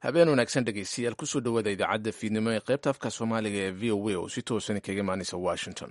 habeen wanaagsan dhegeystayaal kusoo dhawaada idaacadda fiidnimo ee qaybta afka soomaaliga ee v o a oo si toosan kaga imaanaysa washington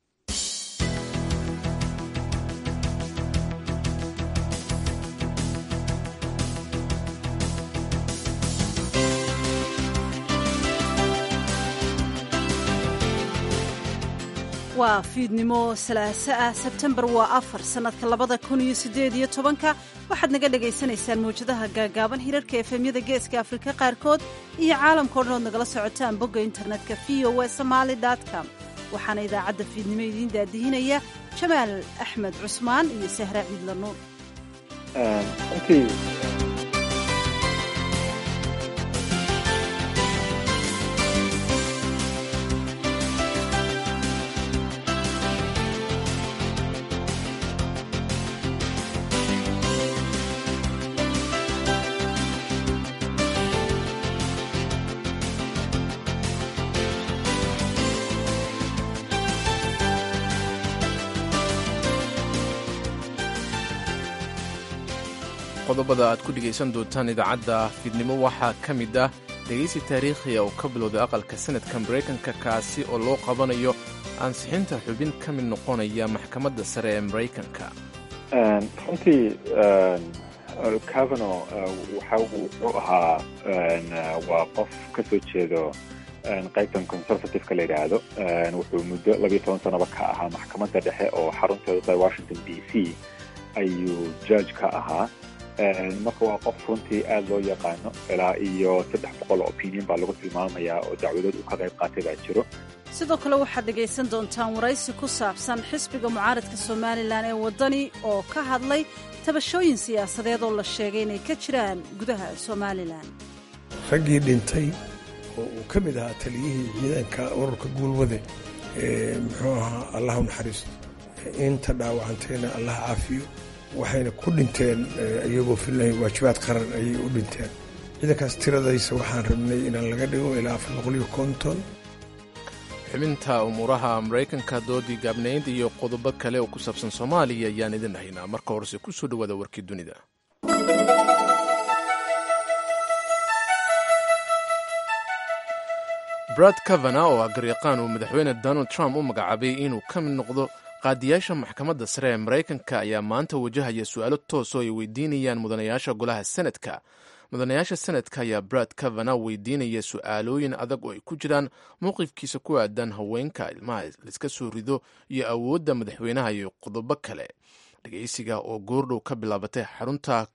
waa fiidnimo salaaso ah sebtembar waa afar sannadka labada kun iyo siddeed iyo tobanka waxaad naga dhagaysanaysaan mawjadaha gaagaaban hirarka efemyada geeska afrika qaarkood iyo caalamkao dhan ood nagala socotaan bogga internetka v o e somaali com waxaana idaacadda fiidnimo idiin daadihinaya jamaal axmed cusmaan iyo sahra ciidla nuur qodobada aad ku dhegaysan doontaan idaacadda fiidnimo waxaa ka mid ah dhegaysi taariikhiya oo ka bilowday aqalka sanadka maraykanka kaasi oo loo qabanayo ansixinta xubin ka mid noqonaya maxkamadda sare ee maraykanka runtii cavano waxa wuxuu ahaa waa qof ka soo jeedo qaybtan conservativeka la yidhaahdo wuxuu muddo labiyo toban sanaba ka ahaa maxkamadda dhexe oo xarunteedu tahay washington d c ayuu judge ka ahaa marka waa qof runtii aada loo yaqaano ilaa iyo saddex boqol oo opinion baa lagu tilmaamayaa oo dacwadood uu ka qayb qaatay baa jiro sidoo kale waxaad dhegaysan doontaan waraysi ku saabsan xisbiga mucaaradka somalilan ee waddani oo ka hadlay tabashooyin siyaasadeed oo la sheegay inay ka jiraan gudaha somalilan raggii dhintay oo uu ka mid ahaa taliyihii ciidanka ururka guulwade ee muxuu ahaa allah u naxariisto inta dhaawacantayna allah caafiyo waxayna ku dhinteen iyagoo filnay waajibaad qaran ayay u dhinteen ciidankaas tiradaysa waxaan rabnay inaan laga dhigo ilaa afar boqol iyo konton xubinta umuuraha maraykanka doodii gaabnayd iyo qodobo kale oo ku saabsan soomaaliya ayaan idin haynaa marka horese ku soo dhowaada warkii dunida brad kavana oo ah garyaqaan uu madaxweyne donald trump u magacaabay inuu ka mid noqdo qaadiyaasha maxkamadda sare ee maraykanka ayaa maanta wajahaya su-aalo toos oo ay weydiinayaan mudanayaasha golaha senadka mudanayaasha senadka ayaa brad kavana weydiinaya su-aalooyin adag oo ay ku jiraan mowqifkiisa ku aadan haweenka ilmaha laiska soo rido iyo awoodda madaxweynaha iyo qodobo kale dhegeysiga oo goordhow ka bilaabatay xarunta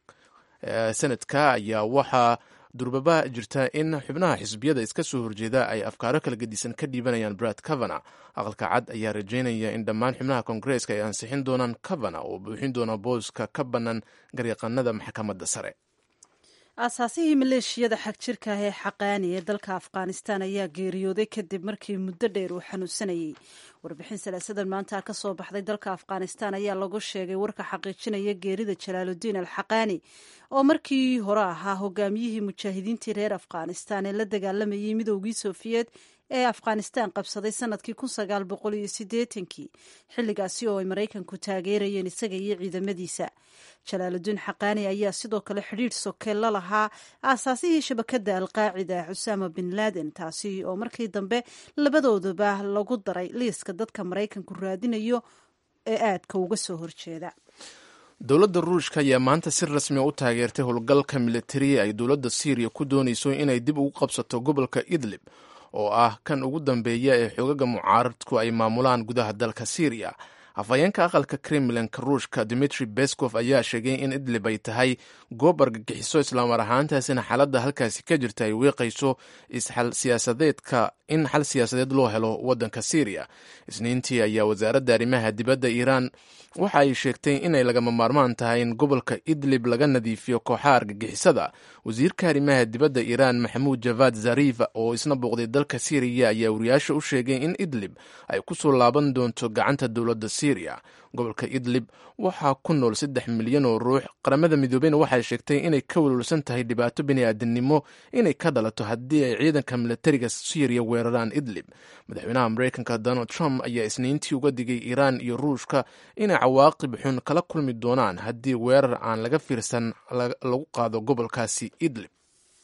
senadka ayaa waxaa durbaba jirta in xubnaha xisbiyada iska soo horjeeda ay afkaaro kala gedisan ka dhiibanayaan brad kavana aqalka cad ayaa rajaynaya in dhammaan xubnaha koongareeska ay ansixin doonaan kavana oo buuxin doona booska ka bannaan garyaqanada maxkamadda sare aasaasihii maleeshiyada xag jirka ah ee xaqaani ee dalka afghanistan ayaa geeriyooday kadib markii muddo dheer uu xanuunsanayey warbixin salaasadan maanta ka soo baxday dalka afghanistan ayaa lagu sheegay warka xaqiijinaya geerida jalaaludiin al xaqaani oo markii hore ahaa hogaamiyihii mujaahidiintii reer afghanistan ee la dagaalamayay midoogii sofiyeed ee afghanistan qabsaday sanadkii kun sagaal boqol iyo sideetankii xilligaasi oo ay maraykanku taageerayeen isaga iyo ciidamadiisa jalaaludiin xaqaani ayaa sidoo kale xidhiidh soke la lahaa aasaasihii shabakadda alqaacida xusaama bin laaden taasi oo markii dambe labadoodaba lagu daray liiska dadka maraykanku raadinayo ee aadka uga soo horjeeda dowladda ruushka ayaa maanta si rasmi u taageertay howlgalka militari ay dowladda syriya ku doonayso inay dib ugu qabsato gobolka idlib oo ah kan ugu dambeeya ee xoogaga mucaaradku ay maamulaan gudaha dalka syriya afhayeenka aqalka kremlinka ruushka dimitri beskov ayaa sheegay in idlib ay tahay goob argagixiso islaamar ahaantaasina xaaladda halkaasi ka jirta ay weeqayso isxal siyaasadeedka in xal siyaasadeed loo helo waddanka syriya isniintii ayaa wasaaradda arrimaha dibadda iiraan waxa ay sheegtay inay lagama maarmaan tahay in gobolka idlib laga nadiifiyo kooxaha argagixisada wasiirka arrimaha dibadda iiraan maxamuud javad zarif oo isna booqday dalka syriya ayaa wariyaasha u sheegay in idlib ay ku soo laaban doonto gacanta dowladda syriya gobolka idlib waxaa ku nool saddex milyan oo ruux qaramada midoobeyna waxay sheegtay inay ka welwelsan tahay dhibaato bini'aadamnimo inay ka dhalato haddii ay ciidanka militariga syriya weeraraan idlib madaxweynaha maraykanka donald trump ayaa isniintii uga digay iiraan iyo ruushka inay cawaaqib xun kala kulmi doonaan haddii weerar aan laga fiirsan lagu qaado gobolkaasi idlib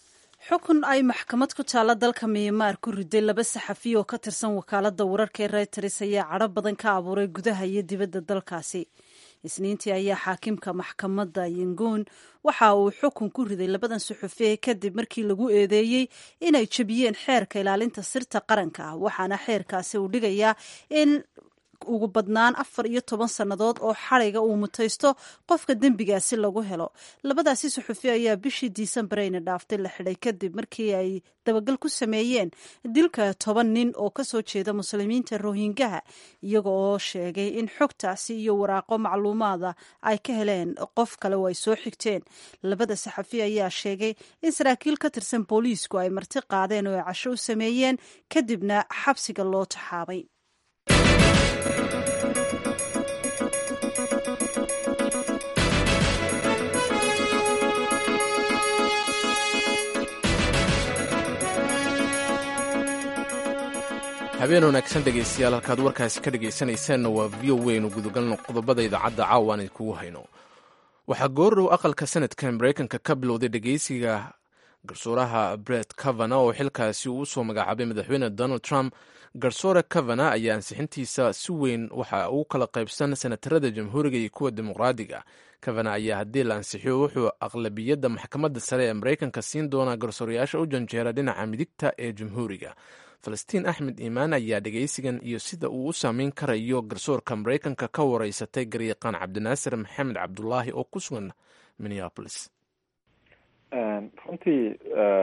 xukun ay maxkamad ku taalla dalka miyanmar ku riday laba saxafiy oo ka tirsan wakaaladda wararka ee reuters ayaa cadho badan ka abuuray gudaha iyo dibadda dalkaasi isniintii ayaa xaakimka maxkamadda yangoon waxa uu xukun ku riday labadan suxufiye kadib markii lagu eedeeyey inay jebiyeen xeerka ilaalinta sirta qaranka ah waxaana xeerkaasi uu dhigayaa in ugu badnaan afar iyo toban sannadood oo xadhiga uu mutaysto qofka dembigaasi lagu helo labadaasi suxufi ayaa bishii disembareyna dhaaftay la xidhay kadib markii ay dabagal ku sameeyeen dilka toban nin oo kasoo jeeda muslimiinta rohingaha iyaga oo sheegay in xogtaasi iyo waraaqo macluumaada ay ka heleen qof kale oo ay soo xigteen labada saxafi ayaa sheegay in saraakiil ka tirsan booliisku ay marti qaadeen oo ay casho u sameeyeen kadibna xabsiga loo taxaabay habeen wanaagsan dhegaystayaal halkaad warkaasi ka dhegaysanaysaanna waa v o weynu gudagalno qodobada idaacadda caawa aan idinkugu hayno waxaa goordhow aqalka sanadka maraykanka ka bilowday dhegaysiga garsuuraha bret cavana oo xilkaasi uu usoo magacaabay madaxweyne donald trump garsoore cavana ayaa ansixintiisa si weyn waxa uu kala qaybsan senatarada jamhuuriga iyo kuwa dimuqraadiga cavana ayaa haddii la ansixiyo wuxuu aqlabiyadda maxkamadda sare ee maraykanka siin doonaa garsoorayaasha u janjeera dhinaca midigta ee jamhuuriga falastiin axmed iimaan ayaa dhegaysigan iyo sida uu u saameyn karayo garsoorka maraykanka ka wareysatay garyaqaan cabdinaasir maxamed cabdulaahi oo ku sugan minneapolis runtii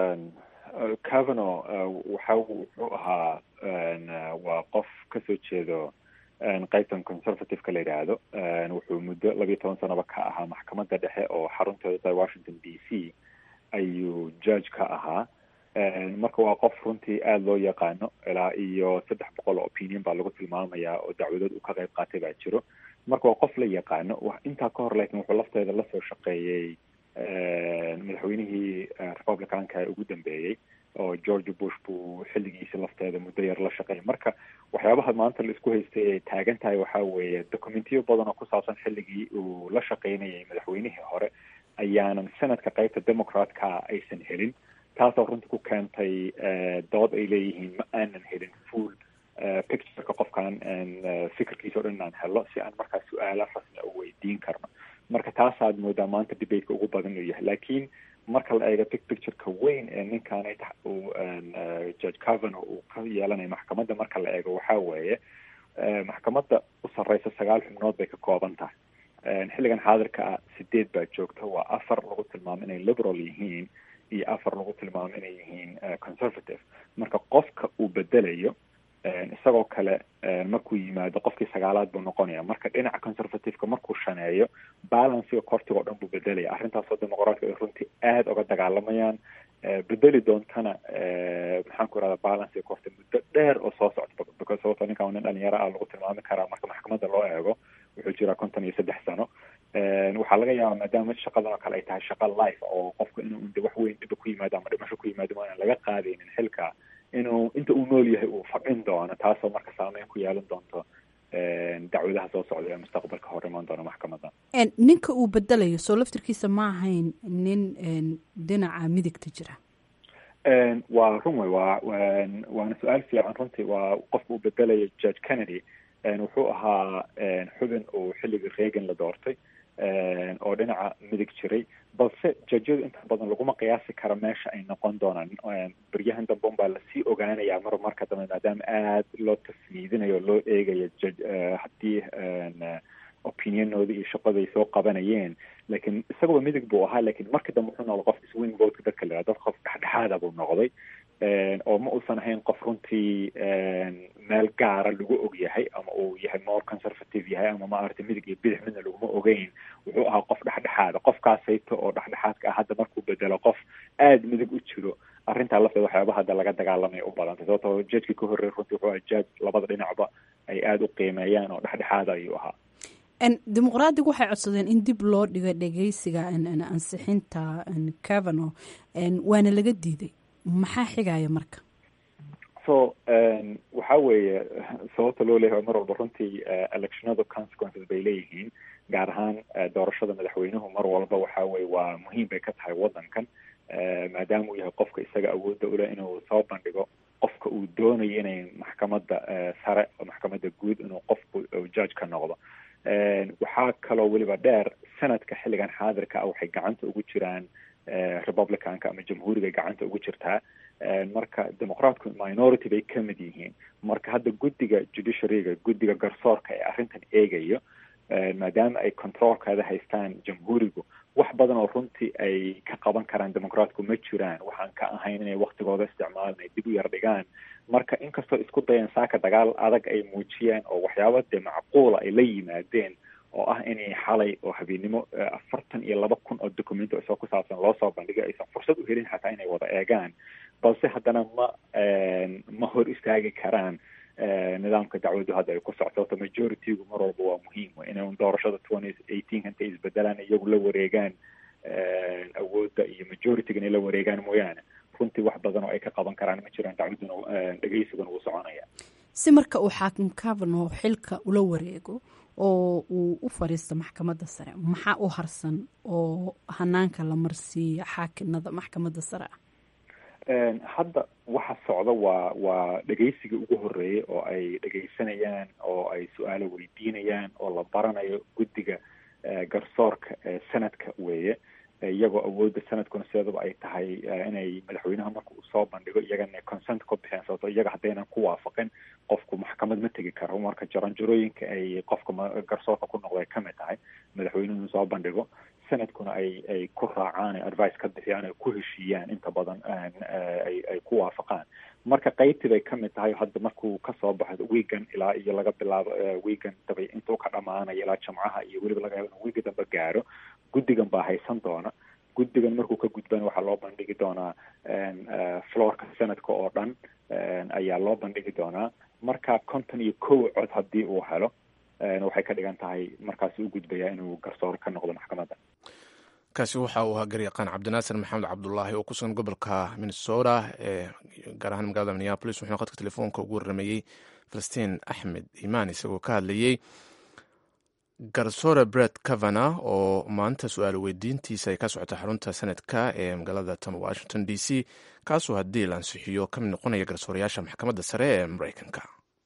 cavano waxa wuxuu ahaa waa qof kasoo jeedo qaybtan conservative-ka la yidhaahdo wuxuu muddo labiyo toban sanoba ka ahaa maxkamadda dhexe oo xarunteeda tahay washington d c ayuu judge ka ahaa marka waa qof runtii aada loo yaqaano ilaa iyo saddex boqol oo opinion baa lagu tilmaamayaa oo dacwadood uu ka qayb qaatay baa jiro marka waa qof la yaqaano intaa ka hor laakiin wuxuu lafteeda lasoo shaqeeyey madaxweynihii republicanka ee ugu dambeeyey oo george bush buu xilligiisi lafteeda muddo yar la shaqeeyay marka waxyaabaha maanta la isku haystay ay taagan tahay waxaa weeye documentiyo badan oo ku saabsan xilligii uu la shaqeynayay madaxweynihii hore ayaanan sanadka qaybta democratka aysan helin taasoo runtii ku keentay dood ay leeyihiin ma aanan helin full pictureka qofkan fikirkiisa o dhan inaan helo si aan markaa su-aala rasmi u weydiin karno marka taasaad moodaa maanta debateka ugu badan inuu yahay laakiin marka la eego big pictureka weyn ee ninkan uu judge cavano uu ka yeelanayo maxkamadda marka la eego waxaa weeye maxkamadda u sarreysa sagaal xubnood bay ka kooban tahay xilligan xaadirka ah sideed baa joogta waa afar lagu tilmaamo inay liberal yihiin iyo afar lagu tilmaamo inay yihiin conservative marka qofka uu bedelayo isagoo kale markuu yimaado qofkii sagaalaad buu noqonaya marka dhinaca conservativeka markuu shaneeyo balancega kortiga o dhan buu bedelaya arrintaasoo dimuqraadka ay runtii aada uga dagaalamayaan bedeli doontana maxaan ku irahda balancega korti muddo dheer oo soo socda because sababto ninkan nin dhalinyaro ah lagu tilmaami karaa marka maxkamadda loo eego wuxuu jiraa konton iyo saddex sano waxaa laga yaabaa maadaama shaqadan oo kale ay tahay shaqa life oo qofku inuu de wax weyn dhiba ku yimaado ama dhimasho ku yimaado ma aan laga qaadaynin xilka inuu inta uu nool yahay uu fadhin doono taasoo marka saameyn ku yeelan doonto dacwadaha soo socda ee mustaqbalka hor imaan doona maxkamadda ninka uu bedelayo soo laftirkiisa ma ahayn nin dhinaca midigta jira waa run wey waa waana su-aal fiican runtii waa qofka uu bedelayo judge kennedy wuxuu ahaa xubin uu xilligii reagan la doortay oo dhinaca midig jiray balse jajyadu inta badan laguma qiyaasi karo meesha ay noqon doonaan beryahan dambe un baa lasii ogaanayaa mar marka dambe maadaama aada loo tasniidinayo o loo eegayo jaj haddii opinionooda iyo shaqada ay soo qabanayeen laakiin isagaba midig buu ahaa lakiin markii dambe wuxuu noqday qof swing votka dadka la dad qof dhexdhexaada buu noqday oo ma uusan ahayn qof runtii meel gaara lagu og yahay ama uu yahay more conservative yahay ama maaragtay midig iyo bidix midna laguma ogeyn wuxuu ahaa qof dhexdhexaada qofkaasayto oo dhexdhexaadka ah hadda markuu bedelo qof aada midig u jiro arrintaa lafteeda waxyaaba hadda laga dagaalamaya u badantay sababtoo judgekii ka horreey runtii wuxuu ahaa judge labada dhinacba ay aada u qiimeeyaan oo dhexdhexaada ayuu ahaa dimuqraadigu waxay codsadeen in dib loo dhigo dhegeysiga ansixinta cavano waana laga diiday maxaa xigaya marka so waxa weeye sababta loo leeyahay mar walba runtii electionada consequences bay leeyihiin gaar ahaan doorashada madaxweynuhu mar walba waxa weye waa muhiim bay ka tahay waddankan maadaama uu yahay qofka isaga awoodda uleh inuu soo bandhigo qofka uu doonayo inay maxkamadda sare oo maxkamadda guud inuu qofku judge ka noqdo waxaa kaloo weliba dheer sanadka xilligan xaadirka ah waxay gacanta ugu jiraan republicanka ama jamhuuriga gacanta ugu jirtaa marka demoqraatku minority bay ka mid yihiin marka hadda guddiga judiciaryga guddiga garsoorka ee arrintan eegayo maadaama ay controolkeeda haystaan jamhuurigu wax badan oo runtii ay ka qaban karaan demoqraatku ma jiraan waxaan ka ahayn inay waktigooda isticmaalan ay dib u yar dhigaan marka inkastoo isku dayeen saaka dagaal adag ay muujiyeen oo waxyaaba dee macquula ay la yimaadeen oo ah inay xalay oo habeennimo afartan iyo laba kun oo documento isoo ku saabsan loo soo bandhigay aysan fursad u helin xataa inay wada eegaan balse haddana ma ma hor istaagi karaan nidaamka dacwaddu hadda ay ku socto sababto majoritygu mar walba waa muhiim inay doorashada twenty eighteen intay isbedelaan iyagu la wareegaan awoodda iyo majorityga inay la wareegaan mooyaane runtii wax badan oo ay ka qaban karaan ma jiraan dacwadduna dhegeysiguna wuu soconaya si marka uu xaakim cavano xilka ula wareego oo uu u fadhiisto maxkamadda sare maxaa u harsan oo hanaanka la marsiiya xaakinada maxkamadda sare ah hadda waxa socda waa waa dhegeysigii ugu horeeyay oo ay dhegeysanayaan oo ay su-aalo weydiinayaan oo la baranayo guddiga garsoorka ee sanadka weeye iyagoo awoodda sanadkuna sideedaba ay tahay inay madaxweynaha marka uu soo bandhigo iyagana consent ku bixeen sababto iyaga haddaynan ku waafaqin qofku maxkamad ma tegi karo marka jaranjarooyinka ay qofka garsoorka ku noqdo ay ka mid tahay madaxweynuhu soo bandhigo sanadkuna ay ay ku raacaan advice ka bixiyaan ay ku heshiiyaan inta badan ay ay ku waafaqaan marka qaybtii bay ka mid tahay hadda markuu kasoo baxo weegan ilaa iyo laga bilaabo weegan dabay intuu ka dhamaanayo ilaa jamcaha iyo weliba laga yaabo inuu weega dambe gaaro guddigan baa haysan doona guddigan markuu ka gudbana waxaa loo bandhigi doonaa floorka sanadka oo dhan ayaa loo bandhigi doonaa marka konton iyo kow cod haddii uu helo waxay ka dhigan tahay markaas u gudbayaa inuu garsoor ka noqdo maxkamadda kaasi waxa uu ahaa garyaqaan cabdinaasir maxamed cabdulaahi oo ku sugan gobolka minnesota ee gaar ahaan magaalada minneapolis wuxuuna khadka telefoonka ugu warrameeyey falastiin axmed imaan isagoo ka hadlayey garsoore bret cavana oo maanta su-aal weydiintiisa ay ka socota xarunta sanadka ee magaalada tan washington d c kaasoo haddii la ansixiyo ka mid noqonaya garsoorayaasha maxkamadda sare ee mareykanka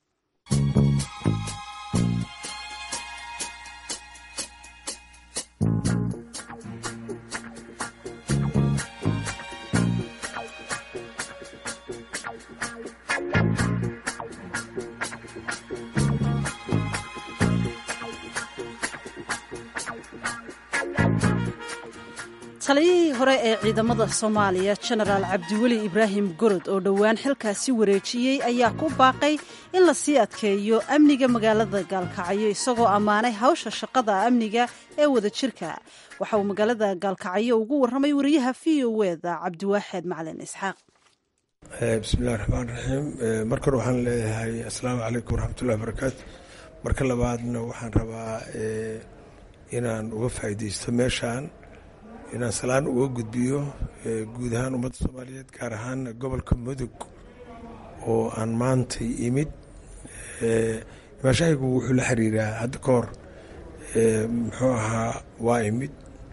taliyihii hore ee ciidamada soomaaliya jenaraal cabdiweli ibraahim gorod oo dhowaan xilkaasi wareejiyey ayaa ku baaqay in la sii adkeeyo amniga magaalada gaalkacyo isagoo ammaanay hawsha shaqada amniga ee wadajirka waxa uu magaalada gaalkacyo ugu warramay wariyaha v o eda cabdiwaaxeed macalin isxaaq bismillahi raxmaan raxiim marka hore waxaan leeyahay assalaamu calaykum waraxmatullahi barakaatu marka labaadna waxaan rabaa inaan uga faa'iidaysto meeshaan inaan salaan uga gudbiyo guud ahaan ummadda soomaaliyeed gaar ahaan gobolka mudug oo aan maantay imid imaashahaygu wuxuu la xiriiraa hadda ka hor muxuu ahaa waa imid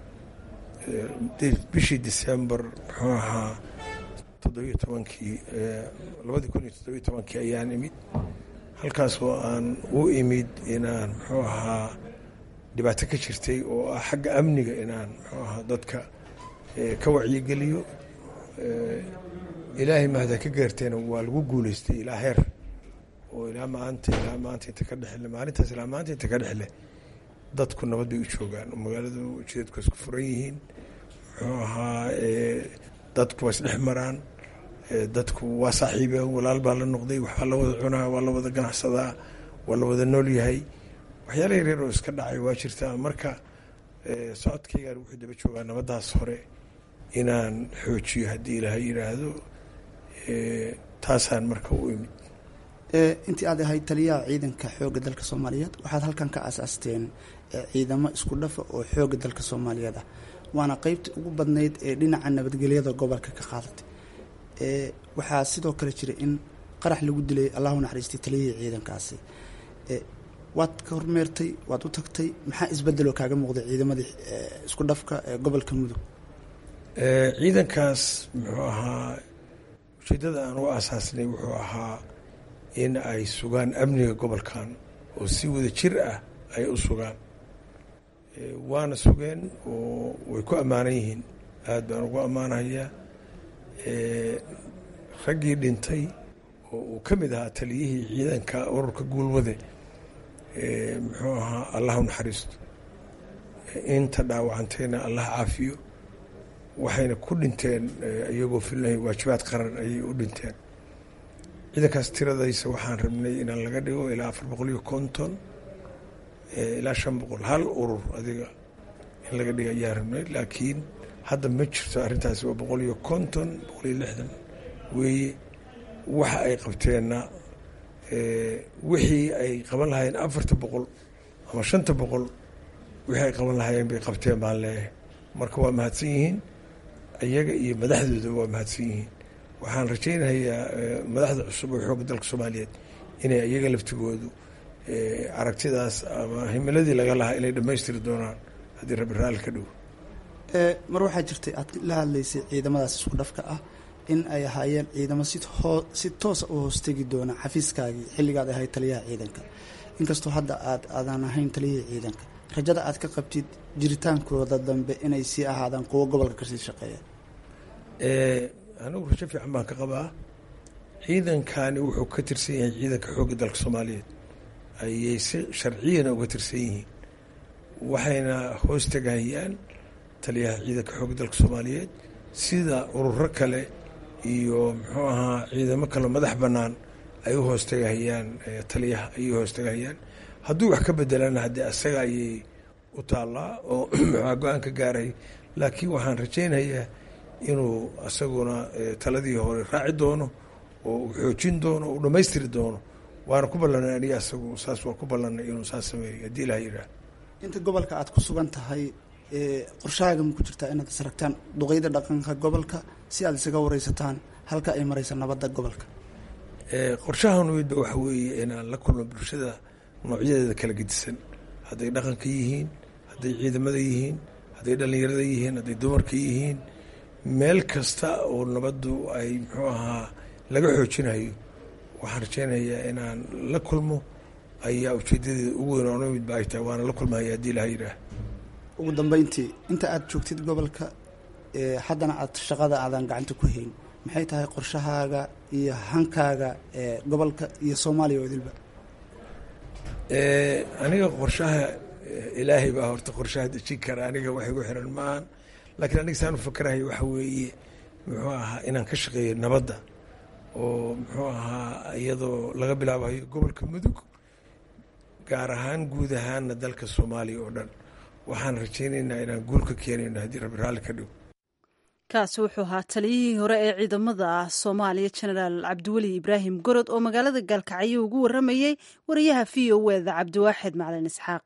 bishii december muxuu ahaa toddobiyo tobankii labadii kun iyo toddobiyo tobankii ayaan imid halkaas oo aan u imid inaan muxuu ahaa dhibaato ka jirtay oo ah xagga amniga inaan muxuu ahaa dadka ka wacyigeliyo ilaahay mahada ka gaarteena waa lagu guuleystay ilaa heer oo ilaa maanta ilaa maanta inta ka dhexle maalintaas ilaa maanta inta ka dhexle dadku nabad bay u joogaan oo magaaladu jidadku isku furan yihiin muxuu ahaa dadku waa isdhex maraan dadku waa saaxiibeen walaal baa la noqday waxbaa la wada cunaa waa la wada ganacsadaa waa la wada nool yahay waxyaala yaryar oo iska dhacay waa jirtaa marka socodkaygaan wuxuu daba joogaa nabadaas hore inaan xoojiyo haddii ilaahay yidhaahdo taasaan marka u imid intii aad ahayd taliyaha ciidanka xoogga dalka soomaaliyeed waxaad halkan ka aasaasteen ciidamo isku dhafa oo xoogga dalka soomaaliyeed ah waana qeybta ugu badnayd ee dhinaca nabadgelyada gobolka ka qaadatay waxaa sidoo kale jira in qarax lagu dilay allahu naxariistay taliyihii ciidankaasi waad ka hormeertay waad u tagtay maxaa isbedeloo kaaga muuqday ciidamadii isku dhafka ee gobolka mudug ciidankaas muxuu ahaa ujeeddada aan u asaasnay wuxuu ahaa in ay sugaan amniga gobolkan oo si wada jir ah ay u sugaan waana sugeen oo way ku ammaanan yihiin aad baan ugu ammaanayaa raggii dhintay oo uu ka mid ahaa taliyihii ciidanka ururka guulwade muxuu ahaa allah u naxariisto inta dhaawacantayna allah caafiyo waxayna ku dhinteen iyagoo filnahay waajibaad qaran ayay u dhinteen ciidankaas tiradaysa waxaan rabnay inaan laga dhigo ilaa afar boqol iyo konton ilaa shan boqol hal urur adiga in laga dhigo ayaan rabnay laakiin hadda ma jirto arrintaasi waa boqol iyo konton boqol iyo lixdan weeye waxa ay qabteenna wixii ay qaban lahaayeen afarta boqol ama shanta boqol wixii ay qaban lahaayeen bay qabteen baan leeyahay marka waa mahadsan yihiin iyaga iyo madaxdooda waa mahadsan yihiin waxaan rajaynayaa madaxda cusub oo xoogga dalka soomaaliyeed inay iyaga laftigoodu aragtidaas ama himiladii laga lahaa inay dhammaystiri doonaan haddii rabbi raalli ka dhow mar waxaa jirtay aad la hadlaysay ciidamadaas isku dhafka ah in ay ahaayeen ciidamo si hoo si toosa u hoostegi doona xafiiskaagii xilligaad ahayd taliyaha ciidanka inkastoo hadda aad aadan ahayn taliyihii ciidanka rajada aad ka qabtid jiritaankooda dambe inay sii ahaadaan kuwo gobolka kasii shaqeeya anigu rajo fiican baan ka qabaa ciidankani wuxuu ka tirsan yahay ciidanka xoogga dalka soomaaliyeed ayay si sharciyana uga tirsan yihiin waxayna hoos tegahayaan taliyaha ciidanka xoogga dalka soomaaliyeed sida ururo kale iyo muxuu ahaa ciidamo kale madax bannaan ay u hoos tegahayaan taliyaha ayay hoos tegahayaan hadduu wax ka bedelana haddii asaga ayay u taallaa oo muxua go-aan ka gaaray laakiin waxaan rajaynayaa inuu asaguna taladii hore raaci doono oo uu xoojin doono uu dhammaystiri doono waana ku ballanay aniga asagu saas waa ku ballanay inuu saas sameeyo haddii ilaha yidhaah inta gobolka aad ku sugan tahay qorshahaaga ma ku jirtaa inaad isragtaan duqeyda dhaqanka gobolka si aad isaga wareysataan halka ay maraysa nabadda gobolka qorshahan midba waxa weeye inaan la kulmo bulshada noocyadeeda kala gedisan hadday dhaqanka yihiin hadday ciidamada yihiin hadday dhallinyarada yihiin hadday dumarka yihiin meel kasta oo nabaddu ay muxuu ahaa laga xoojinayo waxaan rajaynayaa inaan la kulmo ayaa ujeedadeeda ugu weyn oona midba ay tahay waana la kulmaya haddii ilaha yidhaah ugu dambeyntii inta aad joogtid gobolka haddana aad shaqada aadan gacanta ku hayn maxay tahay qorshahaaga iyo hankaaga ee gobolka iyo soomaaliya oo idilba aniga qorshaha ilaahay baa horta qorshaha dejin kara aniga wax igu xiran maahan laakiin aniga saan u fakerahay waxa weeye muxuu ahaa inaan ka shaqeeyo nabadda oo muxuu ahaa iyadoo laga bilaabayo gobolka mudug gaar ahaan guud ahaanna dalka soomaaliya oo dhan waxaan rajaynaynaa inaan guul ka keenayno haddii rabbi raalli ka dhow kaasi wuxuu ahaa taliyihii hore ee ciidamada soomaaliya jenaraal cabdiweli ibraahim gorod oo magaalada gaalkacyo ugu waramayey wariyaha v o eda cabdiwaaxid macalin isxaaq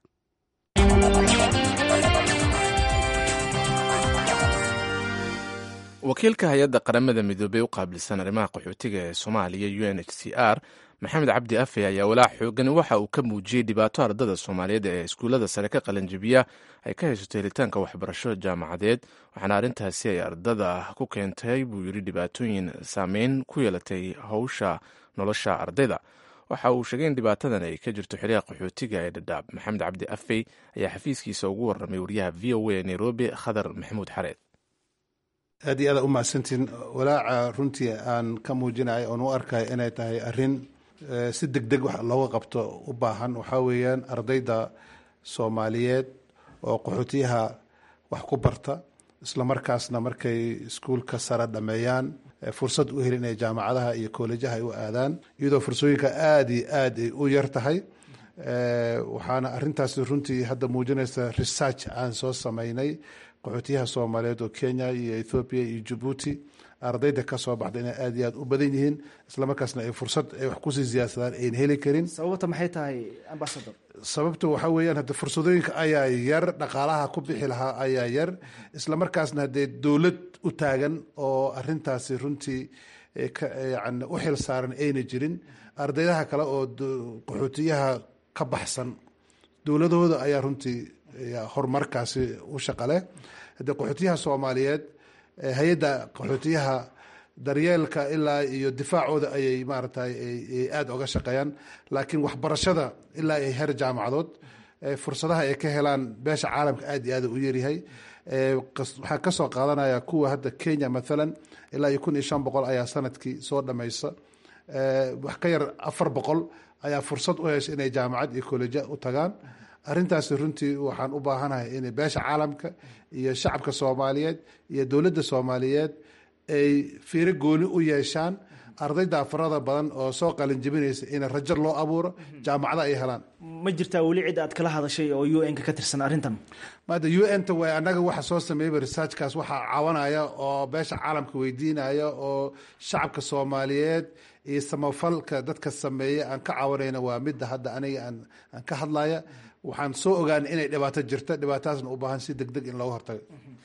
wakiilka hay-adda qaramada midoobey u qaabilsan arrimaha qaxootiga ee soomaaliya u n h c r maxamed cabdi afe ayaa walaac xoogani waxa uu ka muujiyey dhibaato ardada soomaaliyeed ee iskuullada sare ka qalanjibiya ay ka haysato helitaanka waxbarasho jaamacadeed waxaana arrintaasi ay ardada ku keentay buu yidhi dhibaatooyin saameyn ku yeelatay howsha nolosha ardayda waxa uu sheegay in dhibaatadan ay ka jirto xiriha qaxootiga ee dhadhaab maxamed cabdi afey ayaa xafiiskiisa ugu warramay wariyaha v o a nairobi khadar maxamuud xareed aad iyo aada u mahadsantiin walaaca runtii aan ka muujinayo oon u arkayo inay tahay arrin si deg deg wax looga qabto u baahan waxaa weeyaan ardayda soomaaliyeed oo qaxootiyaha wax ku barta isla markaasna markay iskuulka sare dhameeyaan fursad u helin inay jaamacadaha iyo koolejaha ay u aadaan iyadoo fursooyinka aada iyo aad ay u yar tahay waxaana arintaasi runtii hadda muujinaysa research aan soo sameynay qaxootiyaha soomaaliyeed oo kenya iyo ethoobiya iyo jabuuti ardayda ka soo baxda inay aada iyo aad u badan yihiin islamarkaasna ay fursad ay wax kusii siyaadsadaan ayn heli karin sababta maxay tahay ambasador sababtu waxaa weeyaan hadde fursadooyinka ayaa yar dhaqaalaha ku bixi lahaa ayaa yar islamarkaasna haddee dowlad u taagan oo arintaasi runtii yani u xil saaran ayna jirin ardaydaha kale oo qaxootiyaha ka baxsan dowladahooda ayaa runtii horumarkaasi u shaqaleh haddee qaxootiyaha soomaaliyeed hay-adda qaxootiyaha daryeelka ilaa iyo difaacooda ayay maaragtay aada oga shaqeeyaan laakiin waxbarashada ilaa ay heer jaamacadood fursadaha ay ka helaan beesha caalamka aad iyo aada u yaryahay waxaan kasoo qaadanaya kuwa hadda kenya mathalan ilaa iyo kun iyo shan boqol ayaa sanadkii soo dhamaysa wax ka yar afar boqol ayaa fursad u hesha inay jaamacad iyo kolleja u tagaan arrintaasi runtii waxaan u baahanahay in beesha caalamka iyo shacabka soomaaliyeed iyo dowladda soomaaliyeed ay fiiro gooni u yeeshaan ardayda farada badan oo soo qalinjibinaysa in rajo loo abuuro jaamacada ay helaan ma jirtaa weli cid aad kala hadashay oo u n ka ka tirsan arrintan maada u n ta way annaga waxa soo sameeyaba researchkaas waxaa cawanaya oo beesha caalamka weydiinaya oo shacabka soomaaliyeed iyo samafalka dadka sameeya aan ka cawanayna waa midda hadda aniga aan aan ka hadlaya waxaan soo ogaana inay dhibaato jirta dhibaatadaasna u baahan si deg deg in looga hortago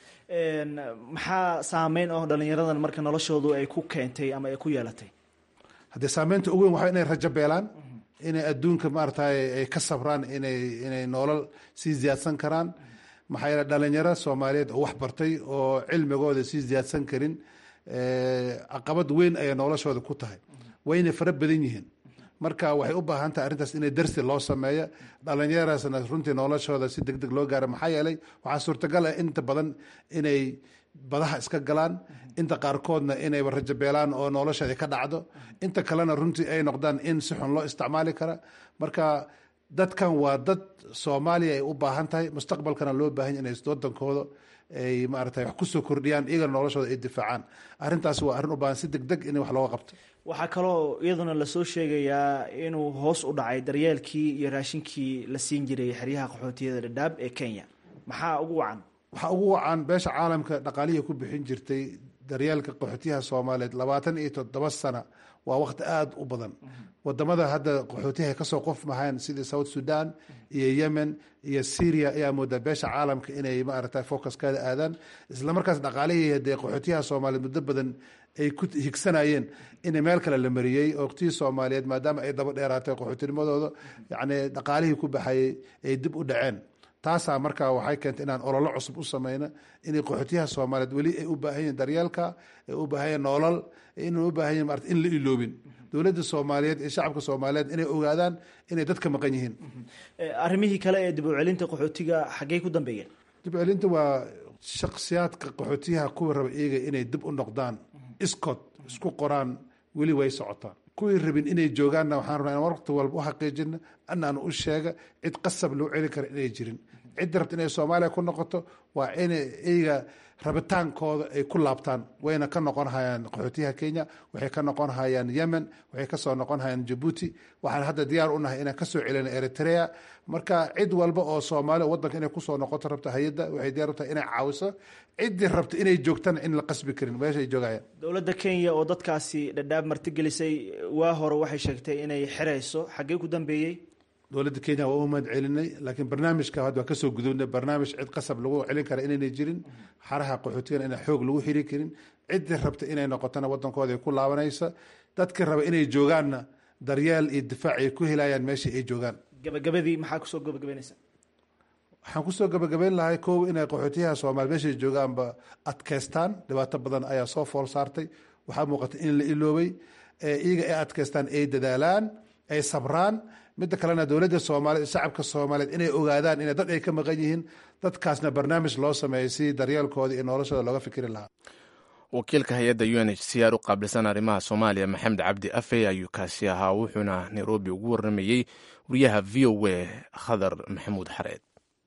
maxaa saameyn oo dhalinyaradan marka noloshoodu ay ku keentay ama ay ku yeelatay haddee saameynta ugu weyn waxaa inay rajo beelaan inay adduunka maaragtay ay ka sabraan inay inay nolol sii ziyaadsan karaan maxaa yeele dhalinyaro soomaaliyeed oo wax bartay oo cilmigooda sii ziyaadsan karin caqabad weyn ayay noloshooda ku tahay wayna fara badan yihiin marka waxay u baahan tahay arrintaas inay darsi loo sameeyo dhalinyaraasna runtii noloshooda si deg deg loo gaaro maxaa yeelay waxaa suurtagal ah inta badan inay badaha iska galaan inta qaarkoodna inayba rajabeelaan oo noloshooda ka dhacdo inta kalena runtii ay noqdaan in si xun loo isticmaali kara marka dadkan waa dad soomaaliya ay u baahan tahay mustaqbalkana loo baahan inay wadankooda ay maarata wax kusoo kordhiyaan iyagana noloshooda ay difaacaan arrintaas waa arrin u baahan si deg deg in wax looga qabto waxaa kaloo iyaduna lasoo sheegayaa inuu hoos u dhacay daryeelkii iyo raashinkii la siin jiray xeryaha qaxootiyada dhadhaab ee kenya maxaa ugu wacan waxaa ugu wacan beesha caalamka dhaqaalihii ku bixin jirtay daryeelka qaxootiyaha soomaaliyeed labaatan iyo toddoba sana waa waqti aada u badan wadamada hadda qaxootiyaha kasoo qof mahayn sidii south sudan iyo yemen iyo syria ayaa moodaa beesha caalamka inay maarata focuskaada aadaan islamarkaas dhaqaalihii hadee qaxootiyaha soomaaliyeed muddo badan ay ku higsanayeen in meel kale la mariyey oqtihii soomaaliyeed maadaama ay daba dheeraatay qaxootinimadooda yani dhaqaalihii ku baxayay ay dib u dhaceen taasaa markaa waxay keentay inaan ololo cusub u sameyno inay qaxootiyaha soomaaliyeed weli ay u baahan yihin daryeelka ay u baahan yihin nolol inay u baahan yihin maarata in la iloobin dowladda soomaaliyeed iyo shacabka soomaaliyeed inay ogaadaan inay dadka maqan yihiin arrimihii kale ee dib u celinta qaxootiga xaggey ku dambeeyeen dib u celinta waa shaksiyaadka qaxootiyaha kuwa raba iyaga inay dib u noqdaan iskood isku qoraan weli way socotaan kuwii rabin inay joogaanna waxaan rabnaa in waqti walba u xaqiijina anaan u sheega cid qasab loo celi kara inay jirin cidda rabta inay soomaaliya ku noqoto waa inay iyaga rabitaankooda ay ku laabtaan wayna ka noqon hayaan qaxootiyaha kenya waxay ka noqon hayaan yemen waxay kasoo noqon hayaan jabuuti waxaan hadda diyaar u nahay inaan kasoo celina eritrea marka cid walba oo soomaaliya wadanka inay kusoo noqoto rabta hay-adda waxay diyaar u tahay inay caawiso ciddii rabta inay joogtana in la qasbi karin meesha ay joogayaan dowladda kenya oo dadkaasi dhadhaab martigelisay waa hore waxay sheegtay inay xirayso xaggee ku dambeeyey dowladda kenya waa u mahad celinay laakiin barnaamijka hadda waa kasoo gudubnay barnaamij cid qasab lagu celin kara inaynay jirin xaraha qaxootigana inaan xoog lagu xiri karin ciddii rabta inay noqotona wadankooda ay ku laabanaysa dadkii raba inay joogaanna daryeel iyo difaac ay ku helayaan meeshii ay joogaan gabagabadii maxaa kusoo gabagabeynaysa waxaan kusoo gabagabeyn lahay kow inay qaxootiyaha soomaali meeshay joogaanba adkeystaan dhibaato badan ayaa soo fool saartay waxaa muuqata in la iloobay iyaga ay adkeystaan ay dadaalaan ay sabraan midda kalena dowladda soomaaliyeed shacabka soomaaliyeed inay ogaadaan in dad ay ka maqan yihiin dadkaasna barnaamij loo sameeyay si daryeelkooda iyo noloshooda looga fikri lahaa wakiilka hay-adda u n h c r u qaabilsan arrimaha soomaaliya maxamed cabdi afey ayuu kaasi ahaa wuxuuna nairobi ugu warramayey wariyaha v o a khadar maxamuud xareed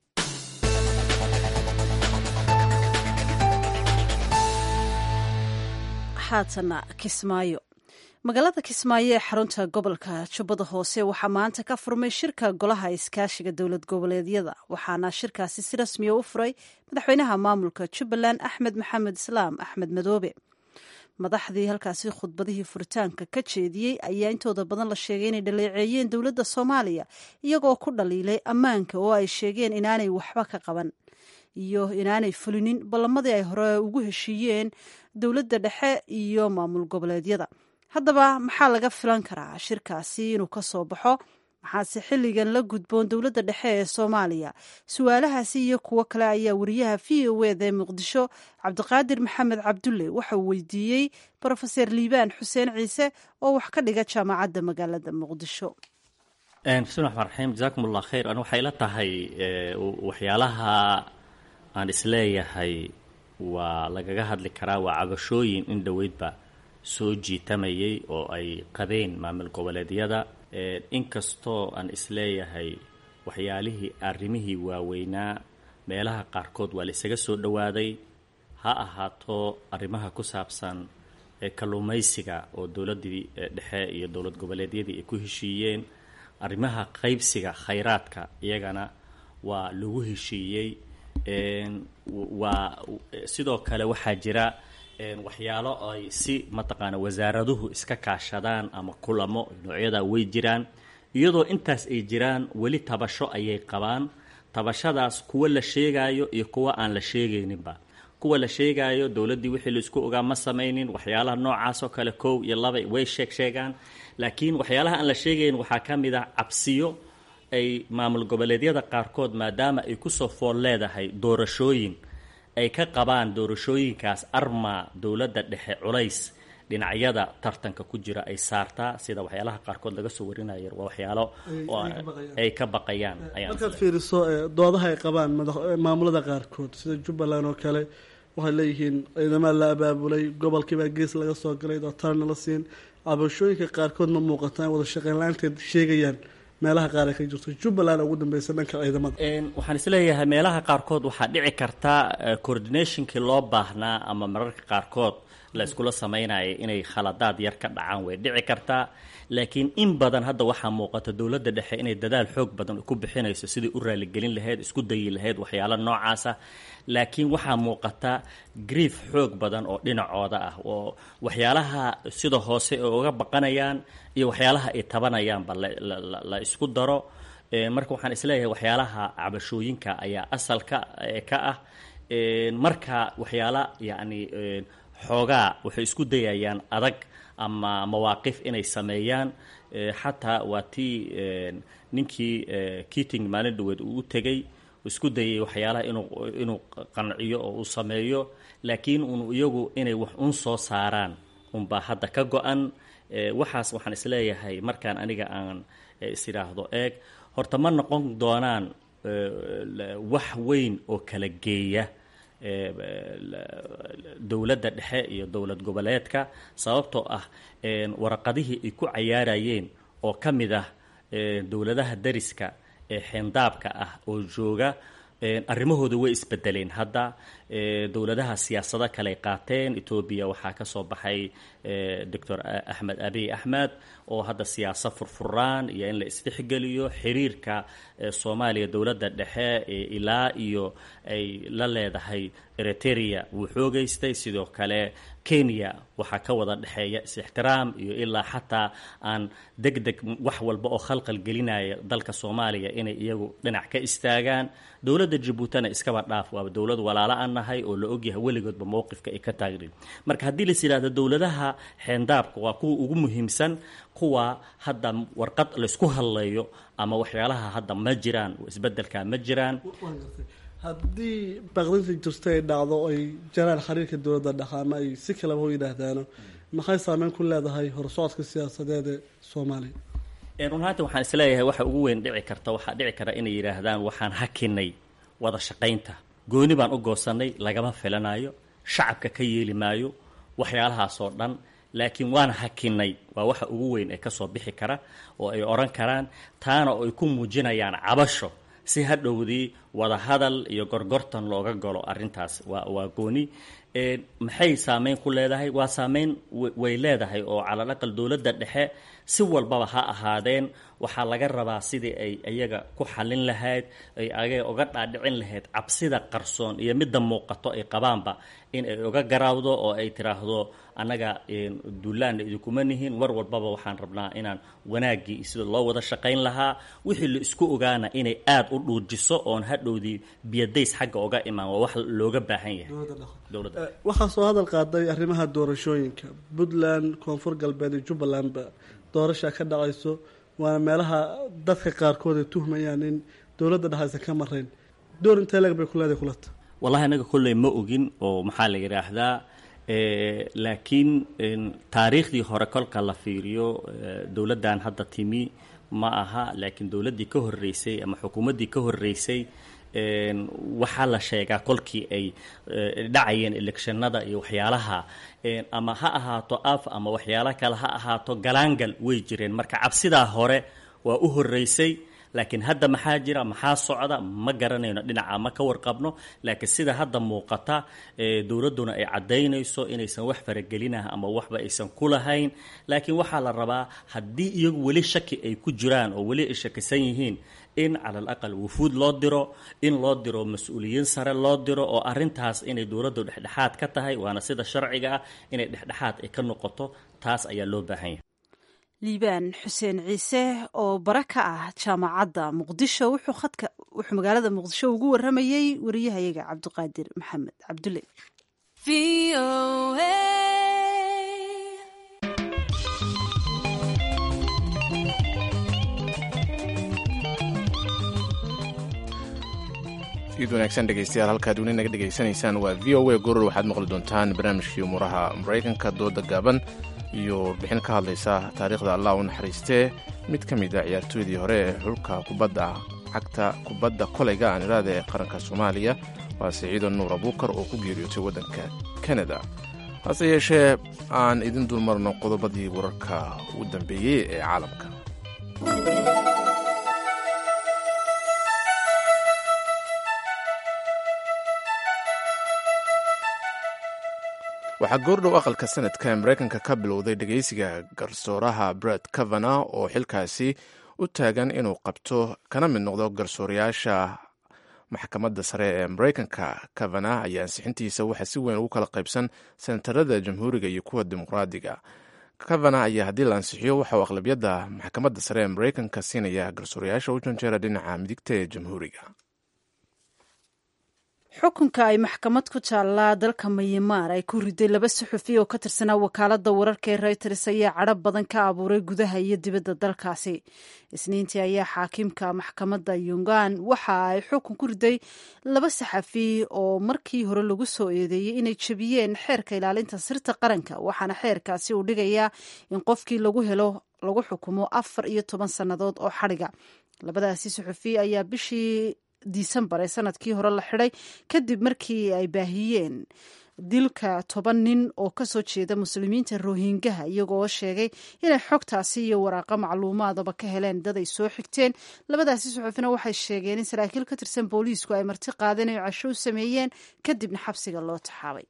haatana kismaayo magaalada kismaayo ee xarunta gobolka jubbada hoose waxaa maanta ka furmay shirka golaha iskaashiga dowlad goboleedyada waxaana shirkaasi si rasmiya u furay madaxweynaha maamulka jubbaland axmed maxamed islaam axmed madoobe madaxdii halkaasi khudbadihii furitaanka ka jeediyey ayaa intooda badan la sheegay inay dhaleeceeyeen dowladda soomaaliya iyagoo ku dhaliilay ammaanka oo ay sheegeen inaanay waxba ka qaban iyo inaanay fulinin ballamadii ay hore ugu heshiiyeen dowladda dhexe iyo maamul goboleedyada haddaba maxaa laga filan karaa shirkaasi inuu ka soo baxo maxaase xilligan la gudboon dowladda dhexe ee soomaaliya su-aalahaasi iyo kuwo kale ayaa wariyaha v o eda ee muqdisho cabdiqaadir maxamed cabdulle waxa uu weydiiyey brofeser liibaan xuseen ciise oo wax ka dhiga jaamacadda magaalada muqdisho bismi raxmaan raxiim jasaakum allah khayr an waxay la tahay waxyaalaha aan isleeyahay waa lagaga hadli karaa waa cabashooyin in dhoweydba soo jiitamayay oo ay qabeen maamul goboleedyada inkastoo aan isleeyahay waxyaalihii arrimihii waaweynaa meelaha qaarkood waa la isaga soo dhowaaday ha ahaato arrimaha ku saabsan kalluumaysiga oo dowladdii dhexe iyo dowlad goboleedyadii ay ku heshiiyeen arrimaha qaybsiga khayraadka iyagana waa lagu heshiiyey waa sidoo kale waxaa jira waxyaalo ay si mataqaana wasaaraduhu iska kaashadaan ama kulamo noocyada way jiraan iyadoo intaas ay jiraan weli tabasho ayay qabaan tabashadaas kuwa la sheegaayo iyo kuwa aan la sheegayninba kuwa la sheegaayo dowladdii wixii laisku ogaa ma samaynin waxyaalaha noocaas oo kale kow iyo laba way sheeg sheegaan laakiin waxyaalaha aan la sheegayn waxaa ka mid ah cabsiyo ay maamul goboleedyada qaarkood maadaama ay kusoo fool leedahay doorashooyin ay ka qabaan doorashooyinkaas arma dowladda dhexe culays dhinacyada tartanka ku jira ay saartaa sida waxyaalaha qaarkood laga soo warinaya waa waxyaalo ay ka baqayaan markaad fiiriso doodaha ay qabaan maamulada qaarkood sida jubbaland oo kale waxay leeyihiin ciidamada la abaabulay gobolkiibaa gees laga soo galay dootarna la siin cabashooyinka qaarkood ma muuqataan wada shaqeyn la-aanteed sheegayaan meelaha qaar ay ka jirto jubbaland ugu dambeysa dhanka ciidamada waxaan isleeyahay meelaha qaarkood waxaa dhici karta coordinationkii loo baahnaa ama mararka qaarkood la iskula sameynaya inay khaladaad yar ka dhacaan way dhici kartaa laakiin in badan hadda waxaa muuqata dowladda dhexe inay dadaal xoog badan ku bixinayso sidai u raaligelin lahayd isku dayi lahayd waxyaalo noocaasa laakiin waxaa muuqata grief xoog badan oo dhinacooda ah oo waxyaalaha sida hoose ay uga baqanayaan iyo waxyaalaha ay tabanayaanba la isku daro marka waxaan isleeyahay waxyaalaha cabashooyinka ayaa asalka ka ah marka waxyaala yacni xoogaa waxay isku dayayaan adag ama mawaaqif inay sameeyaan xataa waa tii ninkii kiting maalin dhaweed uu u tegey isku dayay waxyaalaha inuu inuu qanciyo oo uu sameeyo laakiin un iyagu inay wax un soo saaraan unbaa hadda ka go-an waxaas waxaan isleeyahay markaan aniga aan is idhaahdo eeg horta ma noqon doonaan wax weyn oo kala geeya dowladda dhexe iyo dowlad goboleedka sababtoo ah waraqadihii ay ku cayaarayeen oo ka mid ah dowladaha dariska ee xeendaabka ah oo jooga arrimahooda way isbedeleen hadda dowladaha siyaasado kale qaateen etoobiya waxaa ka soo baxay doctor axmed abiy axmed oo hadda siyaasad furfuraan iyo in la isdhexgeliyo xiriirka soomaaliya dowladda dhexe ilaa iyo ay la leedahay eritrea wuu xoogeystay sidoo kale kenya waxaa ka wada dhexeeya is-ixtiraam iyo ilaa xataa aan deg deg wax walba oo khalqal gelinaya dalka soomaaliya inay iyagu dhinac ka istaagaan dowladda jabuutina iskaba dhaaf waaba dowlad walaalo aan nahay oo la ogyahay weligoodba mowqifka ay ka taagnin marka haddii lais yidhahdo dowladaha xeendaabka waa kuwa ugu muhiimsan kuwa hadda warqad laysku hadlayo ama waxyaalaha hadda ma jiraan isbedelka ma jiraan haddii baqdinta jirta ay dhacdo ay jaraan xiriirka dowladda dhexe ama ay si kaleba u yidhaahdaano maxay saameyn ku leedahay horsocodka siyaasadeed ee soomaaliya run ahaanti waxaan isleeyahay waxa ugu weyn dhici karta waxaa dhici kara inay yidhaahdaan waxaan hakinay wada shaqaynta gooni baan u goosanay lagama filanayo shacabka ka yeeli maayo waxyaalahaasoo dhan laakiin waan hakinay waa waxa ugu weyn ee kasoo bixi kara oo ay odhan karaan taana oo ay ku muujinayaan cabasho si hadhowdii wada hadal iyo gorgortan looga galo arrintaas waa waa gooni maxay saameyn ku leedahay waa saameyn way leedahay oo calal aqal dowladda dhexe si walbaba ha ahaadeen waxaa laga rabaa sidii ay iyaga ku xallin lahayd ay aga uga dhaadhicin lahayd cabsida qarsoon iyo midda muuqato ay qabaanba in ay uga garaawdo oo ay tiraahdo annaga duulaanna idinkuma nihin war walbaba waxaan rabnaa inaan wanaaggii sida loo wada shaqayn lahaa wixii la isku ogaana inay aada u dhuujiso oon hadhowdii biyadays xagga uga imaan waa wax looga baahan yahay dowladda waxaa soo hadal qaaday arrimaha doorashooyinka puntland koonfur galbeed iyo jubbalandba doorashaa ka dhacayso waana meelaha dadka qaarkood ay tuhmayaan in dowladda dhexe aysan ka marayn door intee leeg bay ku leedahay kulata wallahi anaga kolley ma ogin oo maxaa la yidhaahdaa laakiin taariikhdii hore kolka la fiiriyo dowladdan hadda timi ma aha laakiin dowladdii ka horreysay ama xukuumaddii ka horreysay waxaa la sheegaa kolkii ay dhacayeen electionada iyo waxyaalaha ama ha ahaato af ama waxyaalo kale ha ahaato galaangal way jireen marka cabsidaa hore waa u horreysay laakiin hadda maxaa jira maxaa socda ma garanayno dhinaca ma ka warqabno laakiin sida hadda muuqata dowladduna ay caddaynayso inaysan wax faragelinah ama waxba aysan ku lahayn laakiin waxaa la rabaa haddii iyagu weli shaki ay ku jiraan oo weli ay shakisan yihiin in cala alaqal wufuud loo diro in loo diro mas-uuliyiin sare loo diro oo arintaas inay dowladdu dhexdhexaad ka tahay waana sida sharciga ah inay dhexdhexaad ay ka noqoto taas ayaa loo baahan yahay liibaan xuseen ciise oo bara ka ah jaamacadda muqdisho wuxuu khadka wuxuu magaalada muqdisho ugu waramayey wariyahayaga cabdiqaadir maxamed cabdulle iid wanaagsan dhegeystayaal halkaad weli naga dhegaysanaysaan waa v o a goror waxaad maqli doontaan barnaamijkii umuuraha maraykanka dooda gaaban iyo warbixin ka hadlaysa taariikhda allah u naxariistee mid ka mid a ciyaartooydii hore ee xulka kubadda cagta kubadda kolayga aan iraada ee qaranka soomaaliya waa siciido nuur abuukar oo ku geeriyootay waddanka kanada hase yeeshee aan idin dulmarno qodobadii wararka ugu dambeeyey ee caalamka waxaa goordhow aqalka sanadka ee maraykanka ka bilowday dhegeysiga garsooraha bret kavana oo xilkaasi u taagan inuu qabto kana mid noqdo garsoorayaasha maxkamadda sare ee maraykanka kavana ayaa ansixintiisa waxaa si weyn ugu kala qaybsan senatarada jamhuuriga iyo kuwa dimuqraadiga kavana ayaa haddii la ansixiyo waxa uu aqlabiyadda maxkamadda sare ee maraykanka siinaya garsoorayaasha u janjeera dhinaca midigta ee jamhuuriga xukunka ay maxkamad ku taallaa dalka mayamaar ay ku riday laba suxufi oo ka tirsanaa wakaaladda wararka ee reuters ayaa cadho badan ka abuuray gudaha iyo dibadda dalkaasi isniintii ayaa xaakimka maxkamadda yungan waxa ay xukun ku riday laba saxafi oo markii hore lagu soo eedeeyey inay jebiyeen xeerka ilaalinta sirta qaranka waxaana xeerkaasi uu dhigayaa in qofkii lagu helo lagu xukumo afar iyo toban sannadood oo xadhiga labadaasi suxufi ayaa bishii disembar ee sanadkii hore la xidhay kadib markii ay baahiyeen dilka toban nin oo kasoo jeeda muslimiinta rohingaha iyagoo sheegay inay xogtaasi iyo waraaqa macluumaadaba ka heleen dad ay soo xigteen labadaasi suxufina waxay sheegeen in saraakiil ka tirsan booliisku ay marti qaadeen oo casho u sameeyeen kadibna xabsiga loo taxaabay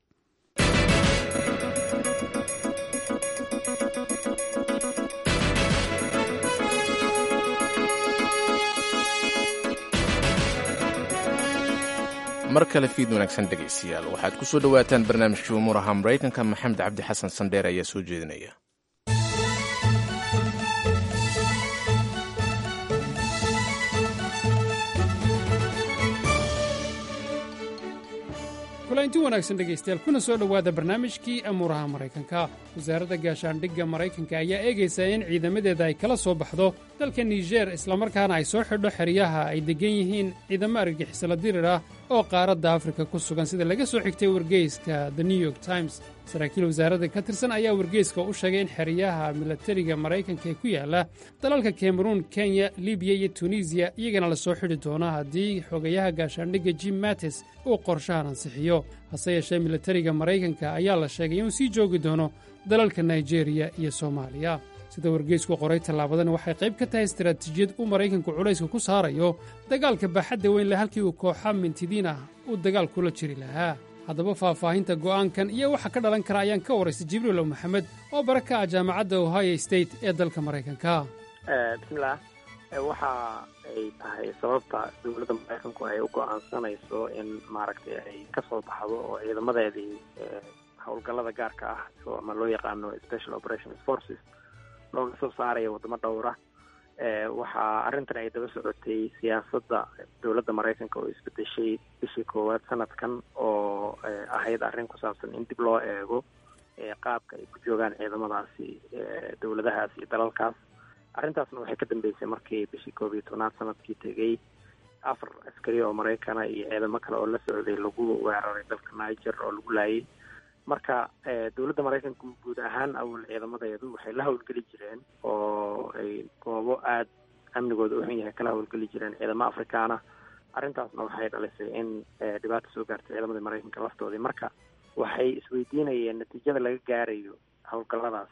mar kale fiid wanaagsan dhegaystayaal waxaad ku soo dhowaataan barnaamijkii umuuraha maraykanka maxamed cabdi xasan sandheer ayaa soo jeedinaya kulanti wanaagsan dhegaystayaal kuna soo dhowaada barnaamijkii amuuraha maraykanka wasaaradda gaashaandhigga maraykanka ayaa eegaysa in ciidamadeeda ay kala soo baxdo dalka niger islamarkaana ay soo xidho xeryaha ay deggan yihiin ciidamo argagixisala dirir ah oo qaaradda afrika ku sugan sida laga soo xigtay wargeyska the new york times saraakiil wasaaradda ka tirsan ayaa wargeyska u sheegay in xeryaha milatariga maraykanka ee ku yaala dalalka kameruun kenya libiya iyo tunisiya iyagana la soo xidhi doono haddii xogayaha gaashaandhigga jim mattis uu qorshahan ansixiyo hase yeeshee milatariga maraykanka ayaa la sheegay inuu sii joogi doono dalalka nigeriya iyo soomaaliya sida wargeysku qoray tallaabadan waxay qayb ka tahay istaraatiijiyad uu maraykanku culayska ku saarayo dagaalka baaxadda weyn leh halkii uu kooxa mintidiin ah uu dagaal kula jiri lahaa haddaba faahfaahinta go'aankan iyo waxa ka dhalan kara ayaan ka waraystay jibriilo maxamed oo bara ka ah jaamacadda ohio state ee dalka maraykanka bismillaah waxa ay tahay sababta dowladda maraykanku ay u go'aansanayso in maaragtay ay ka soo baxdo oo ciidamadeedii howlgallada gaarka ah ama loo yaqaano special operations forces looga soo saaraya waddamo dhowra waxaa arrintan ay daba socotay siyaasadda dowladda maraykanka oo isbedeshay bishii koowaad sanadkan oo ahayd arrin ku saabsan in dib loo eego qaabka ay ku joogaan ciidamadaasi dowladahaas iyo dalalkaas arrintaasna waxay ka dambeysay markii bishii koob iyo tobnaad sanadkii tegey afar askari oo maraykana iyo ciidamo kale oo la socday lagu weeraray dalka niger oo lagu laayay marka dowladda maraykanka guud ahaan awal ciidamadeedu waxay la howlgeli jireen oo ay goobo aada amnigooda u xun yahay kala howlgeli jireen ciidamo afrikaana arrintaasna waxay dhalisay in dhibaata soo gaartay ciidamadii maraykanka laftoodii marka waxay isweydiinayeen natiijada laga gaarayo howlgalladaas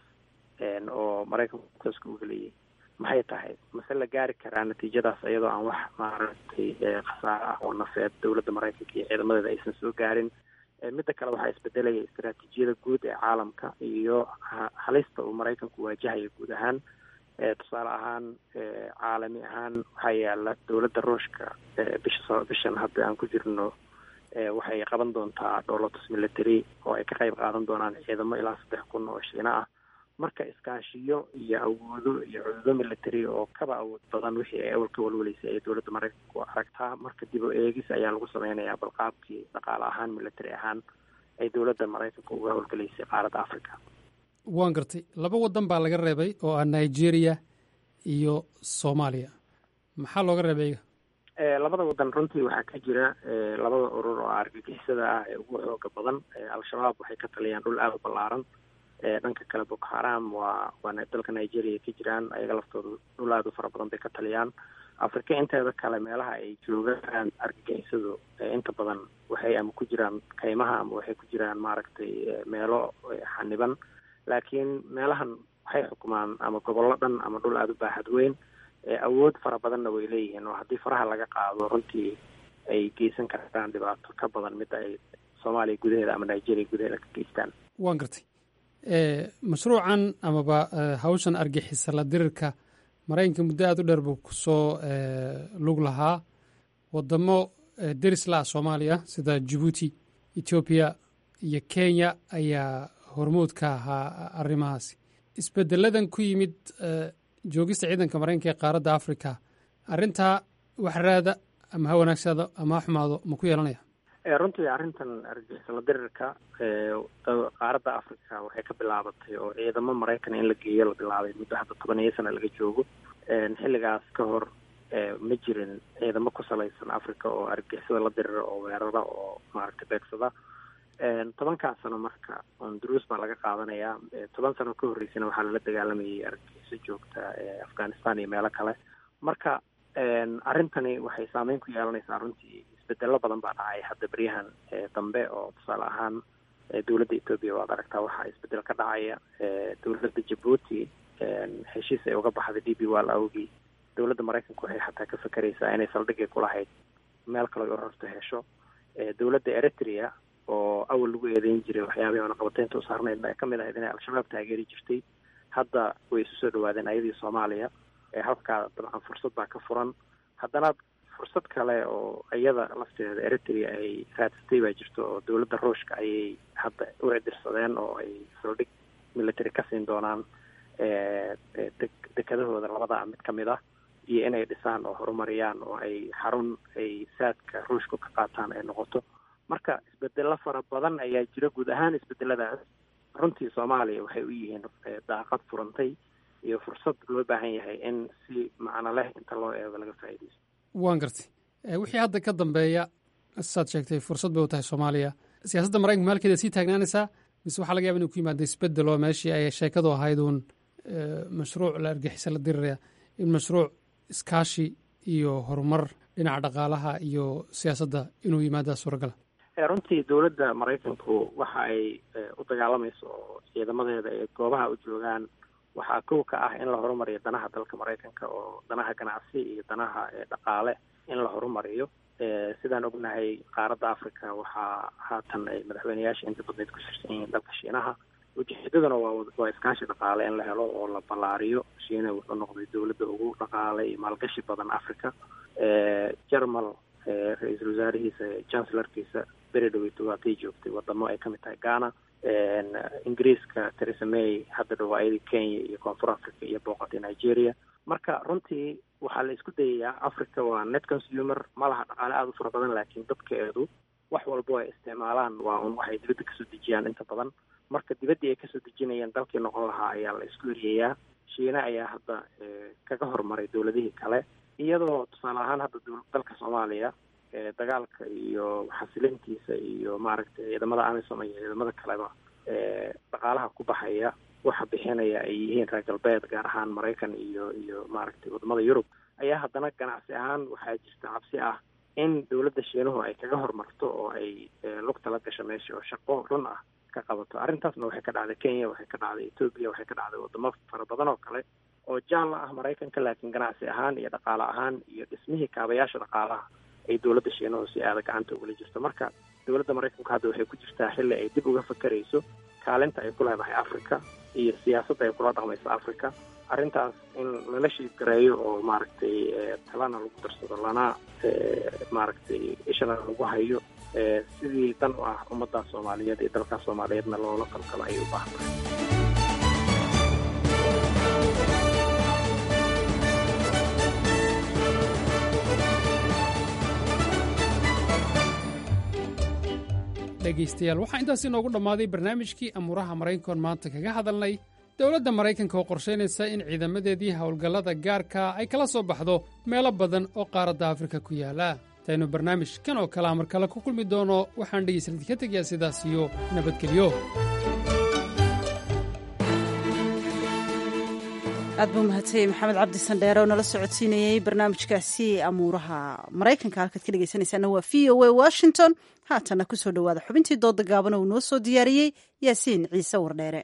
oo maraykanku tooska u geliyay maxay tahay mase la gaari karaa natiijadaas iyadoo aan wax maaragtay khasaare ah oo nafeed dowladda maraykanka iyo ciidamadeeda aysan soo gaarin midda kale waxaa isbedelaya istaraatiijiyada guud ee caalamka iyo halista uu maraykanku waajahayo guud ahaan tusaale ahaan caalami ahaan waxaa yaala dowladda ruushka bisha bishan hadda aan ku jirno waxay qaban doontaa dholotus military oo ay ka qayb qaadan doonaan ciidamo ilaa saddex kun oo shiina ah marka iskaashiyo iyo awoodo iyo cududo military oo kaba awood badan wixii ay awal ka walwaleysay ay dowladda maraykanku aragtaa marka dib o eegis ayaa lagu sameynayaa balqaabkii dhaqaale ahaan military ahaan ay dowladda maraykanka uga howlgelaysay qaaradda africa waan gartay laba waddan baa laga reebay oo ah nigeria iyo soomaaliya maxaa looga reebay iga labada waddan runtii waxaa ka jira labada urur oo argagixisada ah ee ugu xooga badan al-shabaab waxay ka taliyaan dhul aada u ballaaran dhanka kale boko haram waa waa dalka nigeria ka jiraan ayaga laftooda dhul aada u fara badan bay ka taliyaan afrika inteeda kale meelaha ay joogaan argagixisadu inta badan waxay ama ku jiraan kaymaha ama waxay ku jiraan maaragtay meelo xaniban laakiin meelahan waxay xukumaan ama gobollo dhan ama dhul aada u baaxad weyn awood fara badanna way leeyihiin oo haddii faraha laga qaado runtii ay geysan karaan dhibaato ka badan midda ay soomaaliya gudaheeda ama nigeria gudaheeda ka geystaan waan gartay mashruucan amaba hawshan argixisa la dirirka maraykanka muddo aada u dheer buu kusoo lug lahaa wadamo deris la ah soomaaliya sida jabuuti etoobiya iyo kenya ayaa hormood ka ahaa arrimahaasi isbedeladan ku yimid joogista ciidanka maraykanka ee qaaradda africa arrintaa wax raada ama ha wanaagsaado ama ha xumaado ma ku yeelanaya runtii arrintan argixisala dirirka qaaradda africa waxay ka bilaabatay oo ciidamo maraykan in la geeyo la bilaabay muddo hadda toban iyo sana laga joogo xilligaas ka hor ma jirin ciidamo ku salaysan africa oo argixisada la dirira oo weerara oo maaragtay beegsada tobankaas sano marka duruus baa laga qaadanayaa toban sano ka horreysana waxaa lala dagaalamayay argagixiso joogta afghanistan iyo meelo kale marka arrintani waxay saameyn ku yeelanaysaa runtii isbedelo badan baa dhacay hadda beryahan dambe oo tusaale ahaan dowladda etoobiya waad aragtaa waxaa isbedel ka dhacaya dowladda jabuuti heshiis ay uga baxday d b wall awgii dowladda maraykanka waxay xataa ka fakeraysaa inay saldhigay kulahayd meel kale oo rorto hesho dowladda eritrea oo awal lagu eedeyn jiray waxyaabihii oonaqabateynta u saarnayd ay kamid ahayd inay al-shabaab taageeri jirtay hadda way isu soo dhawaadeen ayadii soomaaliya halkaa dabcan fursad baa ka furan haddana fursad kale oo iyada lafteeda eritrea ay raadsatay baa jirto oo dowladda ruushka ayay hadda u cidirsadeen oo ay saldhig military ka siin doonaan dekadahooda labadaa mid ka mid ah iyo inay dhisaan oo horumariyaan oo ay xarun ay saadka ruushka ka qaataan ay noqoto marka isbedelo fara badan ayaa jira guud ahaan isbedeladaas runtii soomaaliya waxay u yihiin daaqad furantay iyo fursad loo baahan yahay in si macno leh inta loo eego laga faa'iidaysto waan gartay wixii hadda ka dambeeya saad sheegtay fursad bay u tahay soomaaliya siyaasadda maraykanka maalkeeda sii taagnaanaysaa mise waxaa laga yaba inu ku yimaada isbedel oo meeshii ay sheekadu ahayd uun mashruuc la argixisa la diriraya in mashruuc iskaashi iyo horumar dhinaca dhaqaalaha iyo siyaasadda inuu yimaadaa suuragala runtii dowladda maraykanku waxa ay u dagaalamayso oo ciidamadeeda ee goobaha u joogaan waxaa kow ka ah in la horumariyo danaha dalka maraykanka oo danaha ganacsi iyo danaha dhaqaale in la horumariyo sidaan ognahay qaaradda africa waxaa haatan ay madaxweyneyaasha inta badneyd ku shirsan yihiin dalka shiinaha ujeedaduna waa waa iskaashi dhaqaale in la helo oo la ballaariyo shiina wuxuu noqday dowladda ugu dhaqaale iyo maalgashi badan africa jermal ra-iisul wasaarihiisa chancellarkiisa beri dhaweyto waatay joogtay wadamo ay kamid tahay ghana ingiriiska theresa may hadda dhawaayadii kenya iyo koonfur africa iyo booqatay nigeria marka runtii waxaa la isku dayayaa africa waa net consumer ma laha dhaqaale aada u fara badan laakiin dadkeedu wax walbo ay isticmaalaan waa un waxay dibadda kasoo dejiyaan inta badan marka dibaddii ay kasoo dejinayaan dalkii noqon lahaa ayaa la isku eriyayaa shiina ayaa hadda kaga horumaray dowladihii kale iyadoo tusaale ahaan hadda dalka soomaaliya dagaalka iyo xasilintiisa iyo maaragtay ciidamada amisom iyo ciidamada kaleba dhaqaalaha ku baxaya waxa bixinaya ay yihiin reer galbeed gaar ahaan maraykan iyo iyo maaragtay wadamada yurub ayaa haddana ganacsi ahaan waxaa jirta cabsi ah in dowladda shiinuhu ay kaga horumarto oo ay lugta la gasho meesha oo shaqo run ah ka qabato arrintaasna waxay ka dhacday kenya waxay ka dhacday etoobiya waxay ka dhacday wadamo fara badan oo kale oo jaalla ah maraykanka laakiin ganacsi ahaan iyo dhaqaale ahaan iyo dhismihii kaabayaasha dhaqaalaha ay dowladda shiinuhu si aada gacanta ugula jirto marka dowladda maraykanku hadda waxay ku jirtaa xilli ay dib uga fakerayso kaalinta ay ku leedahay africa iyo siyaasadda ay kula dhaqmayso africa arrintaas in lala shiidgareeyo oo maaragtay talana lagu darsado lana maaragtay ishana lagu hayo sidii dan u ah ummadda soomaaliyeed iyo dalka soomaaliyeedna loola qalqalo ayay u baahan tahay dhegaystayaal waxaa intaas inoogu dhammaaday barnaamijkii amuuraha maraykankoon maanta kaga hadalnay dowladda maraykanka oo qorshaynaysa in ciidamadeedii howlgallada gaarka ay kala soo baxdo meelo badan oo qaaradda afrika ku yaala intaynu barnaamij kan oo kalea mar kale ku kulmi doono waxaan dhegaysan idinka tegayaa sidaas iyo nabadgelyo aad buu mahadsanyahy maxamed cabdi sandheere oo nala socodsiinayey barnaamijkaasi amuuraha maraykanka halkaad ka dhegaysanaysaana waa v o a washington haatana ku soo dhowaada xubintii dooda gaabana uu noo soo diyaariyey yaasiin ciise wardheere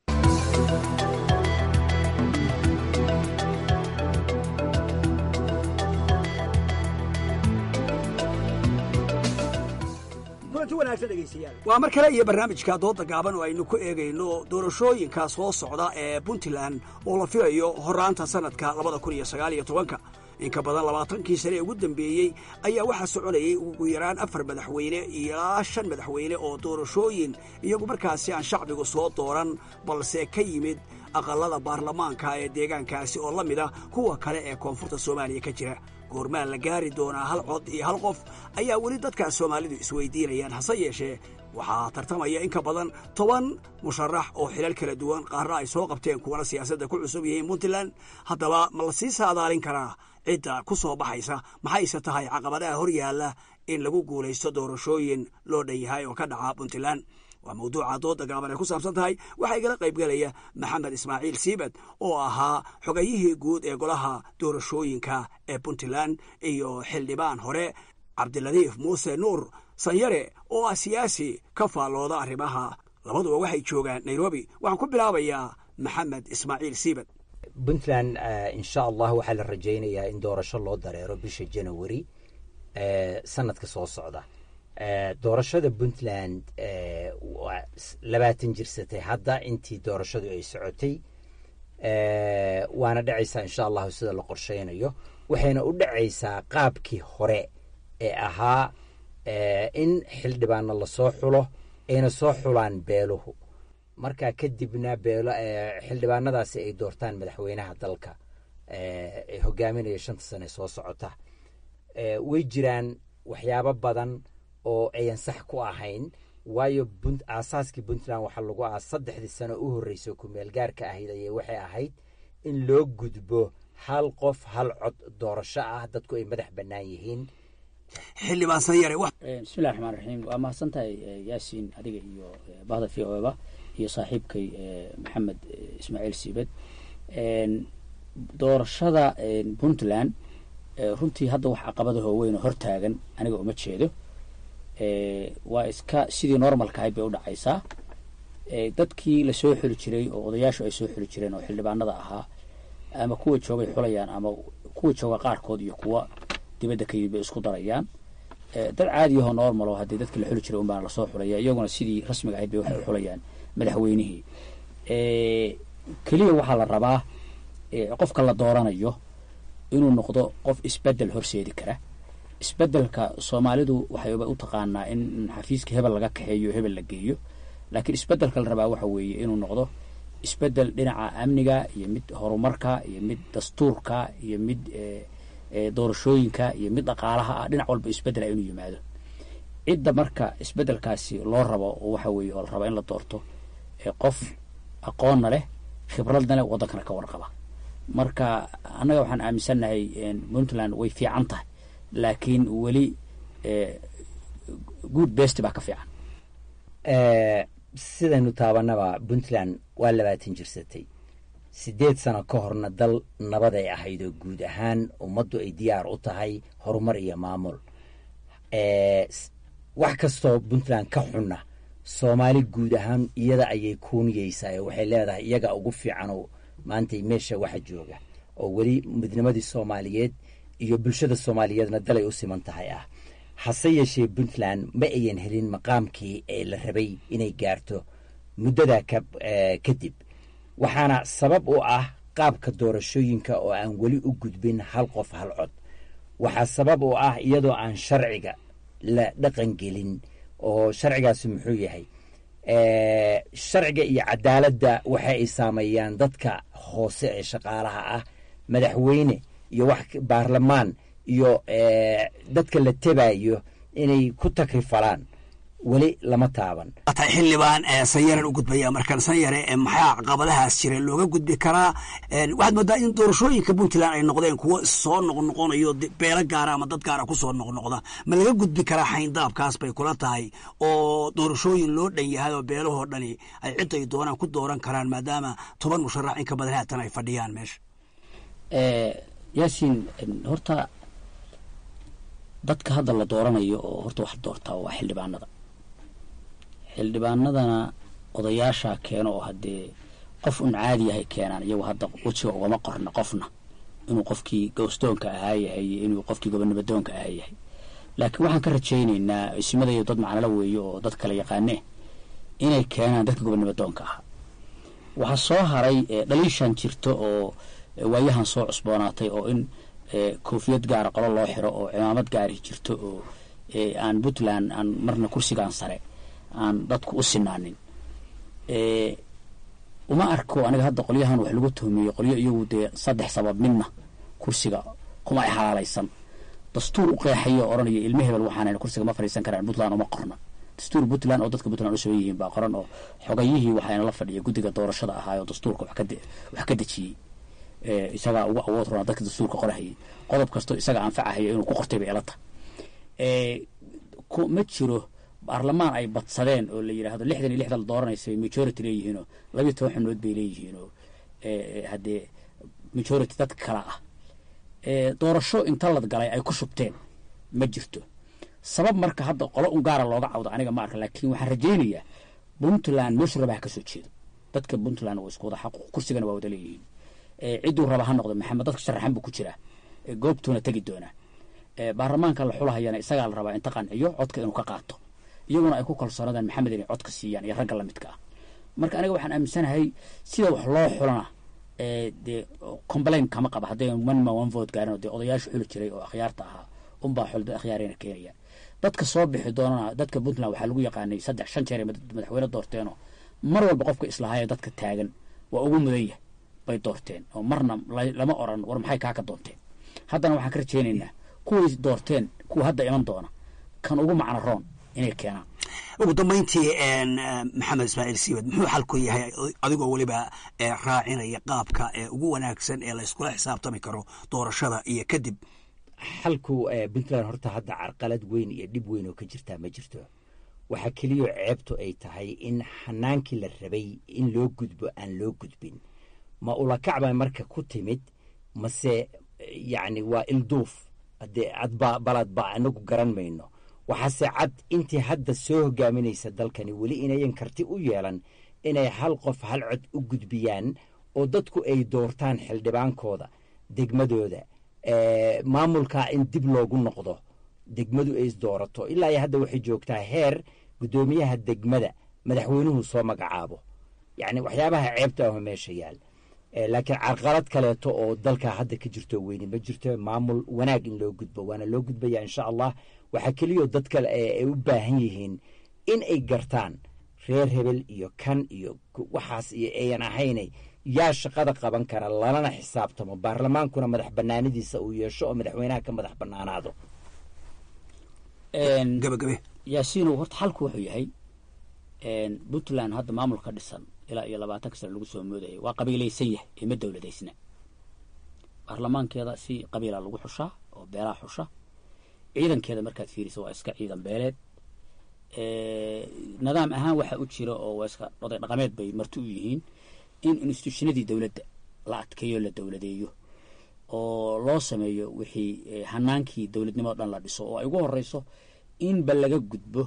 waa mar kale iyo barnaamijka dooda gaaban oo aynu ku eegayno doorashooyinka soo socda ee puntland oo la filayo horaanta sanadka labada kun iyo sagaal iyo tobanka in ka badan labaatankii sane ee ugu dambeeyey ayaa waxaa soconayay ugu yaraan afar madaxweyne ilaa shan madaxweyne oo doorashooyin iyagu markaasi aan shacbigu soo dooran balse ka yimid aqallada baarlamaanka ee deegaankaasi oo la mid ah kuwa kale ee koonfurta soomaaliya ka jira goormaan la gaari doonaa hal cod iyo hal qof ayaa weli dadkaas soomaalidu isweydiinayaan hase yeeshee waxaa tartamaya in ka badan toban musharax oo xilal kala duwan qaarna ay soo qabteen kuwana siyaasadda ku cusub yihiin puntland haddaba ma la sii saadaalin karaa cidda ku soo baxaysa maxayse tahay caqabadaha hor yaalla in lagu guulaysto doorashooyin loo dhan yahay oo ka dhaca puntland waa mawduuca dooda gaaban ay ku saabsan tahay waxaa igala qaybgelaya maxamed ismaaciil siibad oo ahaa xogayihii guud ee golaha doorashooyinka ee puntland iyo xildhibaan hore cabdiladiif muuse nuur sanyare oo ah siyaasi ka faallooda arrimaha labaduba waxay joogaan nairobi waxaan ku bilaabayaa maxamed ismaaciil siibad puntland insha allah waxaa la rajaynayaa in doorasho loo dareero bisha janawari sanadka soo socda doorashada puntland waa labaatan jirsatay hadda intii doorashadu ay socotay waana dhacaysaa insha allahu sida la qorsheynayo waxayna u dhacaysaa qaabkii hore ee ahaa in xildhibaano lasoo xulo ayna soo xulaan beeluhu markaa kadibna beelo xildhibaanadaasi ay doortaan madaxweynaha dalka ee hogaaminaya shanta sane soo socota way jiraan waxyaabo badan oo ayan sax ku ahayn waayo aasaaskii puntland waxaa lagu ah saddexdii sano u horreysay kumeel gaarka ahayd ayay waxay ahayd in loo gudbo hal qof hal cod doorasho ah dadku ay madax bannaan yihiin xildhibaan sanyare bismillahi raxmaan raxiim waa mahadsantahay yaasiin adiga iyo bahda v o eba iyo saaxiibkay maxamed ismaaciil siibed doorashada puntland runtii hadda wax caqabada hooweyn oo hortaagan aniga uma jeedo waa iska sidii normalka ahayd bay u dhacaysaa dadkii lasoo xuli jiray oo odayaashu ay soo xuli jireen oo xildhibaanada ahaa ama kuwa joogay xulayaan ama kuwa jooga qaarkood iyo kuwa dibadda ka yimid bay isku darayaan dad caadiyahoo normal oo haddii dadkii la xuli jiray unbaana lasoo xulaya iyaguna sidii rasmiga ahayd bay waxay u xulayaan madaxweynihii keliya waxaa la rabaa qofka la dooranayo inuu noqdo qof isbedel horseedi kara isbedelka soomaalidu waxay u taqaanaa in xafiiska hebel laga kaxeeyo hebel la geeyo laakiin isbedelka la rabaa waxa weeye inuu noqdo isbedel dhinaca amniga iyo mid horumarka iyo mid dastuurka iyo mid doorashooyinka iyo mid dhaqaalaha ah dhinac walba isbedela inuu yimaado cidda marka isbedelkaasi loo rabo waxa weeye oo la raba in la doorto qof aqoonna leh khibradna leh waddankana ka warqaba marka annaga waxaan aaminsannahay puntland way fiican tahay laakiin weli good best baa ka fiican sidaynu taabanaba puntland waa labaatan jirsatay siddeed sano ka horna dal nabad ay ahayd oo guud ahaan ummaddu ay diyaar u tahay horumar iyo maamul wax kastoo puntland ka xunna soomaali guud ahaan iyada ayay kuuniyeysaa oo waxay leedahay iyaga ugu fiicanoo maantay meesha waxa jooga oo weli midnimadii soomaaliyeed iyo bulshada soomaaliyeedna dalay u siman tahay ah hase yeeshee puntland ma ayan helin maqaamkii ee la rabay inay gaarto muddadaa kadib waxaana sabab u ah qaabka doorashooyinka oo aan weli u gudbin hal qof hal cod waxaa sabab u ah iyadoo aan sharciga la dhaqan gelin oo sharcigaasi muxuu yahay sharciga iyo cadaaladda waxa ay saameeyaan dadka hoose ee shaqaalaha ah madaxweyne iyo wax baarlamaan iyo dadka la tebayo inay ku takrifalaan weli lama taaban tahay xildhibaan sanyaran u gudbaya markaan sanyare maxaa caqabadahaas jira looga gudbi karaa waxaad moodaa in doorashooyinka puntland ay noqdeen kuwo soo noqnoqonayo beelo gaara ama dad gaara kusoo noqnoqda ma laga gudbi karaa xayndaabkaas bay kula tahay oo doorashooyin loo dhan yahay oo beelahoo dhani ay cid ay doonaan ku dooran karaan maadaama toban musharax in ka badan haatan ay fadhiyaan meesha yaasiin horta dadka hadda la dooranayo oo horta wax doortaa waa xildhibaanada xildhibaanadana odayaashaa keeno oo haddee qof un caadi yahay keenaan iyagu hadda wejiga ugama qorna qofna inuu qofkii gowstoonka ahaa yahay iyo inuu qofkii gobonimadoonka ahaa yahay laakiin waxaan ka rajaynaynaa isimada iyo dad macnalo weeye oo dad kala yaqaanee inay keenaan dadka gobonimadoonka ahaa waxaa soo haray dhaliishan jirto oo waayahan soo cusboonaatay oo in koofiyad gaara qolo loo xiro oo cimaamad gaari jirto oo aan puntland aan marna kursigan sare aan dadku u sinaanin uma arko aniga hadda qolyahan wax lagu tuhmiyey qolyo iyagu dee saddex sabab midna kursiga kuma ay halaalaysan dastuur u qeexayo odhanaya ilmo hebel waxaan kursiga ma fadhiisan karaan puntland uma qorna dastuur puntland oo dadka puntland u sugan yihiin baa qoran oo xogayihii waxayna la fadhiya guddiga doorashada ahaayoo dastuurka wax ka dejiyey isagaa ugu awood roona dadka dastuurka qorahayay qodob kastoo isaga anfacahayo inuu ku qortay bay ila tahay ma jiro baarlamaan ay badsadeen oo la yidhaahdo lixdan iyo lixda la dooranaysa majority leeyihiinoo labiyo toban xubnood bay leeyihiinoo haddee majority dadka kale ah doorasho inta lad galay ay ku shubteen ma jirto sabab marka hadda qolo un gaara looga cawdo aniga ma arka laakiin waxaan rajaynayaa puntland meeshu rabaha ka soo jeedo dadka puntland waa isku wada xaquuq kursigana waa wada leeyihiin cidduu raba ha noqdo maxamed dadka sharaxan buu ku jiraa goobtuuna tegi doonaa baarlamaanka la xulahayana isagaa la rabaa inta qanciyo codka inuu ka qaato iyaguna ay ku kalsoonadaan maxamed inay codka siiyaan iyo ragga lamidka ah marka aniga waxaan aaminsanahay sida wax loo xulana dee complain kama qaba hadday one man one vote gaarin oo dee odayaasha xuli jiray oo akhyaarta ahaa unbaa xulda akhyaarayna keenayaan dadka soo bixi doonana dadka puntland waxaa lagu yaqaanay saddex shan jeer madaxweyne doorteenoo mar walba qofka islahayo dadka taagan waa ugu mudan yahay bay doorteen oo marna lama oran war maxay kaa ka doonteen haddana waxaan ka rajaynaynaa kuway doorteen kuwa hadda iman doona kan ugu macno roon inay keenaan ugu dambayntii maxamed ismaaciil siibad muxuu xalku yahay adigoo weliba raacinaya qaabka ugu wanaagsan ee la yskula xisaabtami karo doorashada iyo kadib xalku puntland horta hadda carqalad weyn iyo dhib weyn oo ka jirtaa ma jirto waxaa keliyao ceebtu ay tahay in xanaankii la rabay in loo gudbo aan loo gudbin ma ulakacba marka ku timid mase yacni waa ilduuf haddee adba baladba anagu garan mayno waxaase cad intii hadda soo hogaaminaysa dalkani weli inayan karti u yeelan inay hal qof hal cod u gudbiyaan oo dadku ay doortaan xildhibaankooda degmadooda maamulkaa in dib loogu noqdo degmadu ay isdoorato ilaa iyo hadda waxay joogtaa heer guddoomiyaha degmada madaxweynuhu soo magacaabo yacni waxyaabaha ceebta aho meesha yaal laakiin carqalad kaleeto oo dalka hadda ka jirto weyne ma jirto maamul wanaag in loo gudbo waana loo gudbaya insha allah waxaa keliyao dadka ay u baahan yihiin in ay gartaan reer hebel iyo kan iyo waxaas iyo ayan ahaynay yaa shaqada qaban kara lalana xisaabtamo baarlamaankuna madax banaanadiisa uu yeesho oo madaxweynaha ka madax banaanaado gabagabe yaasiinow horta xalku wuxuu yahay puntland hadda maamulka dhisan ilaa iyo labaatanka sano lagu soo moodayay waa qabiilaysan yahay ee ma dowladaysna baarlamaankeeda si qabiila lagu xushaa oo beelaha xusha ciidankeeda markaad fiirisa waa iska ciidan beeleed nidaam ahaan waxa u jira oo waa iska oday dhaqameed bay marti u yihiin in institutionadii dowladda la adkeeyo la dowladeeyo oo loo sameeyo wixii hanaankii dowladnimado dhan la dhiso oo ay ugu horeyso inba laga gudbo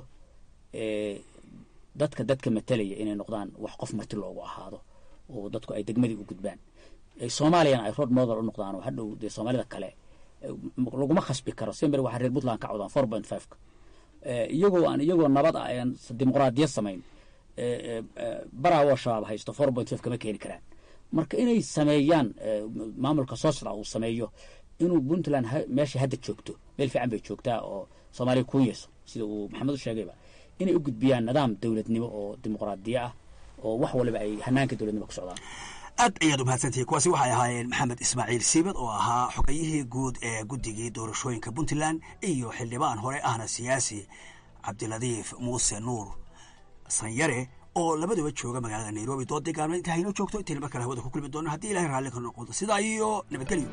dadka dadka matalaya inay noqdaan wax qof marti loogu ahaado oo dadku ay degmadii u gudbaan soomaaliyana ay road model u noqdaan oo hadhow dee soomaalida kale laguma khasbi karo sember waxaa reer puntland ka codaan four point fiveka iyagoo aan iyagoo nabad ah aan dimuqraadiyad samayn baraawoo shabaab haysto four point five kama keeni karaan marka inay sameeyaan maamulka soo socda uu sameeyo inuu puntland meesha hadda joogto meel fiican bay joogtaa oo soomaaliya ku yeeso sida uu maxamed u sheegayba inay u gudbiyaan nidaam dowladnimo oo dimuqraadiya ah oo wax waliba ay hanaanka dowladnimo ku socdaan aad ayaad u mahadsantihi kuwaasi waxay ahaayeen maxamed ismaaciil siibad oo ahaa xogayihii guud ee guddigii doorashooyinka puntland iyo xildhibaan hore ahna siyaasi cabdiladiif muuse nuur sanyare oo labaduba jooga magaalada nairobi doodii gaalmeed inta haynoo joogto intayna mar kale hawada ku kulmi doono haddii ilahay raalli ka noqodo sidaa iyo nabadgelyo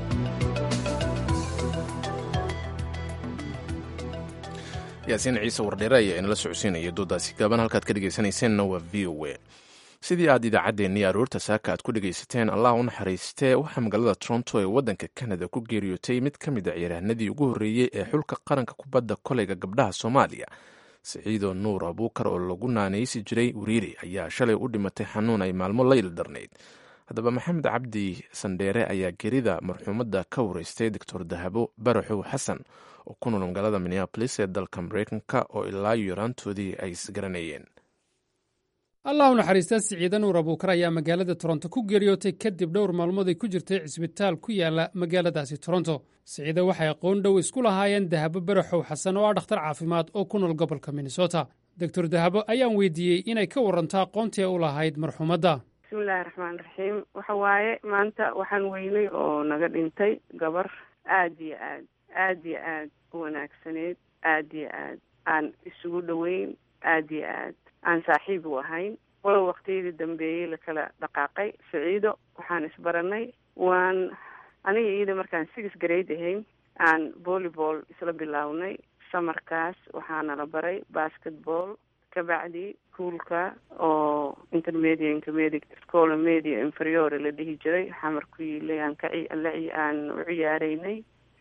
yaasiin ciise wardheere ayaa inala socodsiinaya doodaasi gaaban halkaad ka dhegaysanayseennna waa v o a sidii aad idaacaddeenii aroorta saaka aad ku dhegaysateen allah u naxariistee waxaa magaalada toronto ee waddanka kanada ku geeriyootay mid ka mid a ciyaaryahanadii ugu horreeyey ee xulka qaranka kubadda koleyga gabdhaha soomaaliya siciido nuur abuukar oo lagu naanaysi jiray wariiri ayaa shalay u dhimatay xanuun ay maalmo la ildarnayd haddaba maxamed cabdi sandheere ayaa gerida marxuumadda ka wareystay doctor dahabo baraxow xasan oo ku nool magaalada minneabolis ee dalka mareykanka oo ilaa yaraantoodii ay isgaranayeen allah u naxariistaa siciide nuur abuukar ayaa magaalada toronto ku geeriyootay kadib dhowr maalmood ay ku jirtay cisbitaal ku yaala magaaladaasi toronto siciide waxay aqoon dhow isku lahaayeen dahabo baraxow xasan oo ah dhakhtar caafimaad oo ku nool gobolka minnesota doctor dahabo ayaan weydiiyey inay ka waranto aqoontii u lahayd marxuumadda bismillahi raxmaan raxiim waxa waaye maanta waxaan weynay oo naga dhintay gabar aad iyo aad aad iyo aad u wanaagsaneyd aad iyo aad aan isugu dhoweyn aad iyo aad aan saaxiib u ahayn walow waqtiyadii dambeeyey lakala dhaqaaqay siciido waxaan isbaranay waan aniga iyada markaan six grade ahayn aan volleyball isla bilownay samarkaas waxaana la baray basketball kabacdi kuulka oo intermedia intermediate scola media inferiore la dhihi jiray xamar ku yiilay aan ka aan u ciyaareynay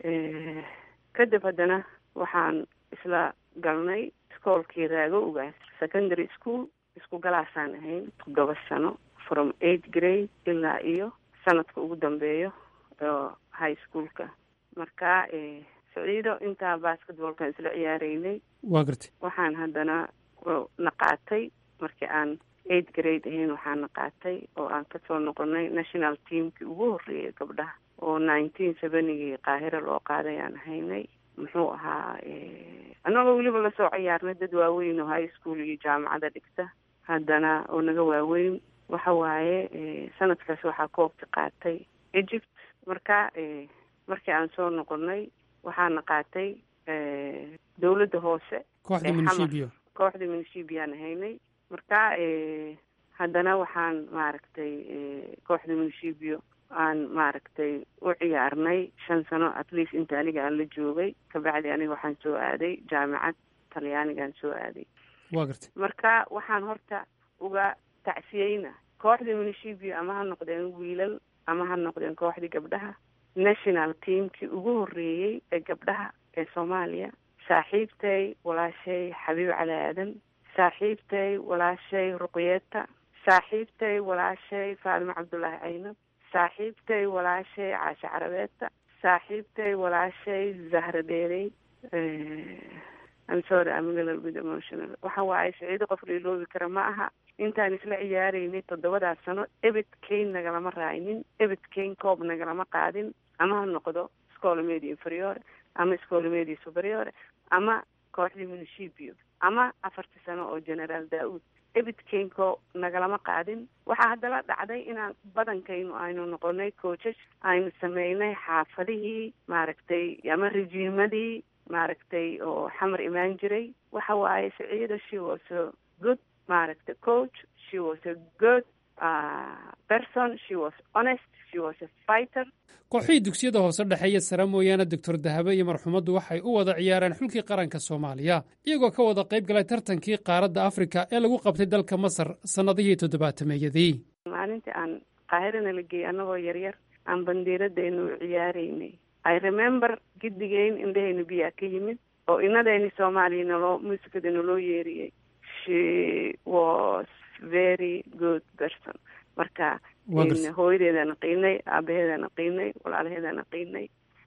kadib haddana waxaan isla galnay iskoolkii raago ugaas secondary school isku galaasaan ahayn toddoba sano from eight grade ilaa iyo sanadka ugu dambeeyo oo high schoolka marka saciido intaa basketballkan isla ciyaareynay waa gartay waxaan haddana naqaatay markii aan eight grade ahayn waxaan naqaatay oo aan kasoo noqonay national teamkii ugu horreeyay gabdhaha oo nineteen seventygii qaahira loo qaaday aan ahaynay muxuu ahaa annagoo weliba lasoo ciyaarnay dad waaweyn oo high school iyo jaamacada dhigta haddana oo naga waaweyn waxa waaye sanadkaas waxaa koobka qaatay egypt marka markii aan soo noqonay waxaana qaatay dowladda hoose kooxda munishibiyo kooxda munishibiaan ahaynay marka haddana waxaan maaragtay kooxda munishibiyo aan maaragtay u ciyaarnay shan sano at least inta aniga aan la joogay kabacdi aniga waxaan soo aaday jaamacad talyaanigaan soo aaday waa gartay marka waxaan horta uga tacsiyeyna kooxda munishibiyo ama ha noqdeen wiilal ama ha noqdeen kooxdii gabdhaha national teamkii ugu horreeyey ee gabdhaha ee soomaaliya saaxiibtay walaashay xabiib cali aadan saaxiibtay walaashay ruqyeeta saaxiibtay walaashay faadimo cabdullaahi caynab saaxiibtay walaashay caashe carabeeta saaxiibtay walaashay zahra dheerey I'm sorry I'm a little bit emotional waxa waaye saciido qof la iloobi kara ma aha intaan isla ciyaareynay toddobadaas sano ebed kayn nagalama raaynin ebed kayn koob nagalama qaadin ama ha noqdo scola media inferiore ama scola media superiore ama kooxdii munishibiyo ama afartii sano oo generaal daa-uud ebidkaynko nagalama qaadin waxaa haddala dhacday inaan badankaynu aynu noqonay coachas aynu sameynay xaafadihii maaragtay ama rejiimadii maaragtay oo xamar imaan jiray waxa waaye saciida she was a good maaragta coach she was a good uh, person she was honest she was a fighter kooxihii dugsiyada hoose dhexe iyo sare mooyaane doctor dahabe iyo marxumaddu waxay u wada ciyaareen xulkii qaranka soomaaliya iyagoo ka wada qayb galay tartankii qaaradda afrika ee lagu qabtay dalka masar sannadihii toddobaatameeyadii maalintii aan qaahirana la geeyey annagoo yaryar aan bandiiradaynu ciyaaraynay i remember gidigeyn indhahaynu biyaa ka yimid oo inadayni soomaaliya naloo muusikada naloo yeeriyey she was very good person marka hooyadeedana qiinay aabaheedana qiinay walaalaheedana qiinay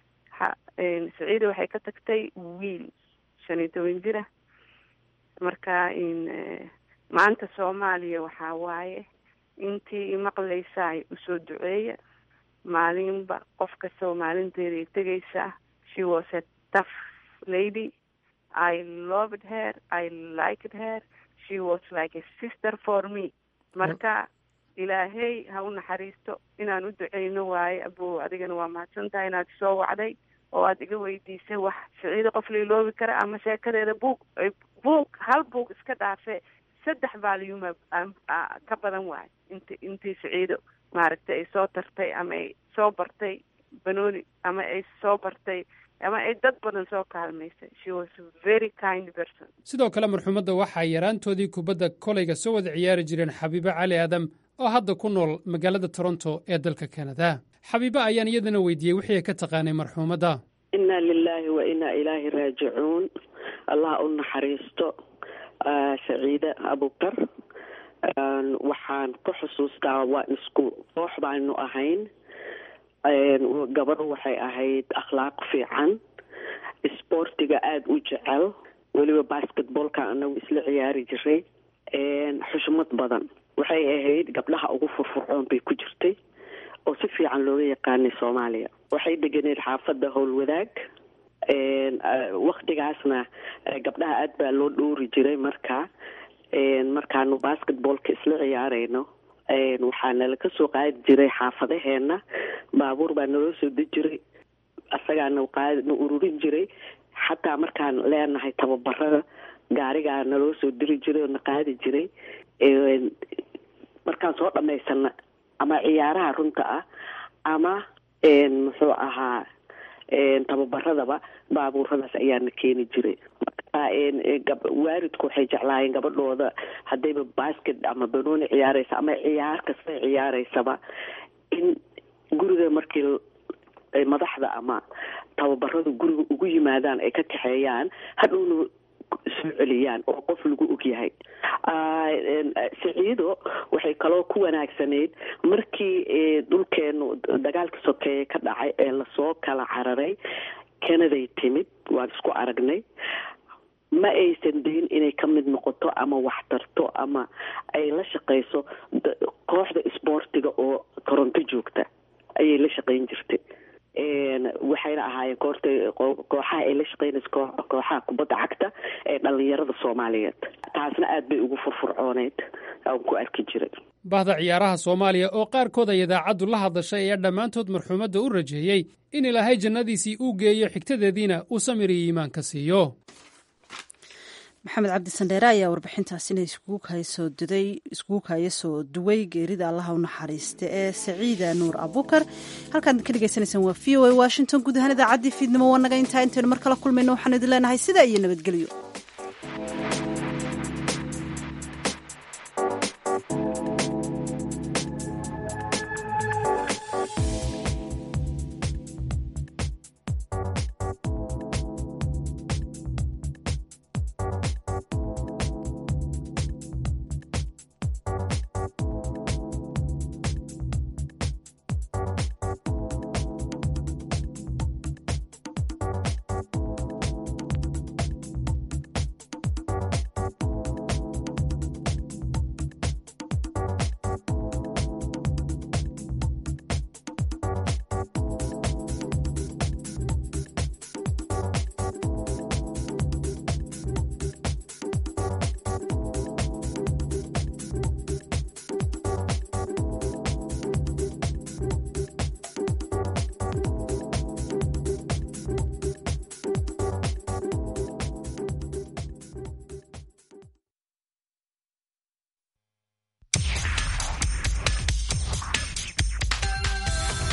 saciida waxay ka tagtay wiil shan iyo toban jira marka maanta soomaaliya waxaa waaye intii imaqlaysaay usoo duceeya maalinba qof kastoo maalinteeday tegaysaa she was a tough lady i loved her i liked her she was like a sister for me marka ilaahey ha u naxariisto inaan u duceyno waaye abo adigana waa mahadsan tahay inaad isoo wacday oo aad iga weydiisay wax siciido qof la iloobi kara ama sheekadeeda buug buug hal buug iska dhaafe saddex valyuma ka badan waayo int intii siciido maaragtay ay soo tartay ama ay soo bartay banooni ama ay soo bartay ama ay dad badan soo kaalmaysay she was very kind person sidoo kale marxumadda waxaa yaraantoodii kubadda kolayga soo wada ciyaari jireen xabiibo cali aadam oo hadda ku nool magaalada toronto ee dalka kanada xabiibo ayaan iyadana weydiiyey wixii ay ka taqaanay marxuumadda inna lilaahi wa inaa ilaahi raajicuun allah u naxariisto saciide abukar waxaan ku xusuustaa waan isku koox baanu ahayn gabadhu waxay ahayd akhlaaq fiican isboortiga aada u jecel weliba basketballka anagu isla ciyaari jiray xushmad badan waxay ahayd gabdhaha ugu furfurcoon bay ku jirtay oo si fiican looga yaqaanay soomaaliya waxay deganeed xaafadda howlwadaag waktigaasna gabdhaha aada baa loo dhowri jiray marka markaanu basketballka isla ciyaarayno waxaa nala ka soo qaadi jiray xaafadaheena baabuur baa naloo soo deji jiray asagaana qaadna ururin jiray xataa markaan leenahay tababarada gaarigaa naloo soo diri jiray oo na qaadi jiray markaan soo dhamaysana ama ciyaaraha runta ah ama muxuu ahaa tababaradaba baabuuradaas ayaana keeni jiray waalidku waxay jeclaayeen gabadhooda haddayba basket ama banooni ciyaaraysa ama ciyaar kasta ciyaareysaba in guriga markii madaxda ama tababaradu guriga ugu yimaadaan ay ka kaxeeyaan hadhowna soo celiyaan oo qof lagu ogyahay siciido waxay kaloo ku wanaagsanayd markii dhulkeenu dagaalka sokeeye ka dhacay ee lasoo kala cararay kanaday timid waan isku aragnay ma aysan dayn inay ka mid noqoto ama waxtarto ama ay la shaqayso kooxda isboortiga oo toronto joogta ayay la shaqayn jirtay waxayna ahaayeen koorta kooxaha ay la shaqeynaysa kooxaha kubadda cagta ee dhalinyarada soomaaliyeed taasna aada bay ugu furfurcooneyd aan ku arki jiray bahda ciyaaraha soomaaliya oo qaarkood ay idaacaddu la hadashay ayaa dhammaantood marxuumadda u rajeeyey in ilaahay jannadiisii uu geeyo xigtadeediina uu samir iyo iimaanka siiyo maxamed cabdi sandheere ayaa warbixintaasina iskugu kaysoo duday iskugu kaya soo duway geerida allaha u naxariista ee saciida nuur abukar halkaad ka dhegaysanaysaan waa v o a washington guud ahaan idaacaddii fiidnimo waa naga intaa intaynu mar kala kulmayno waxaanu idin leenahay sidaa iyo nabadgelyo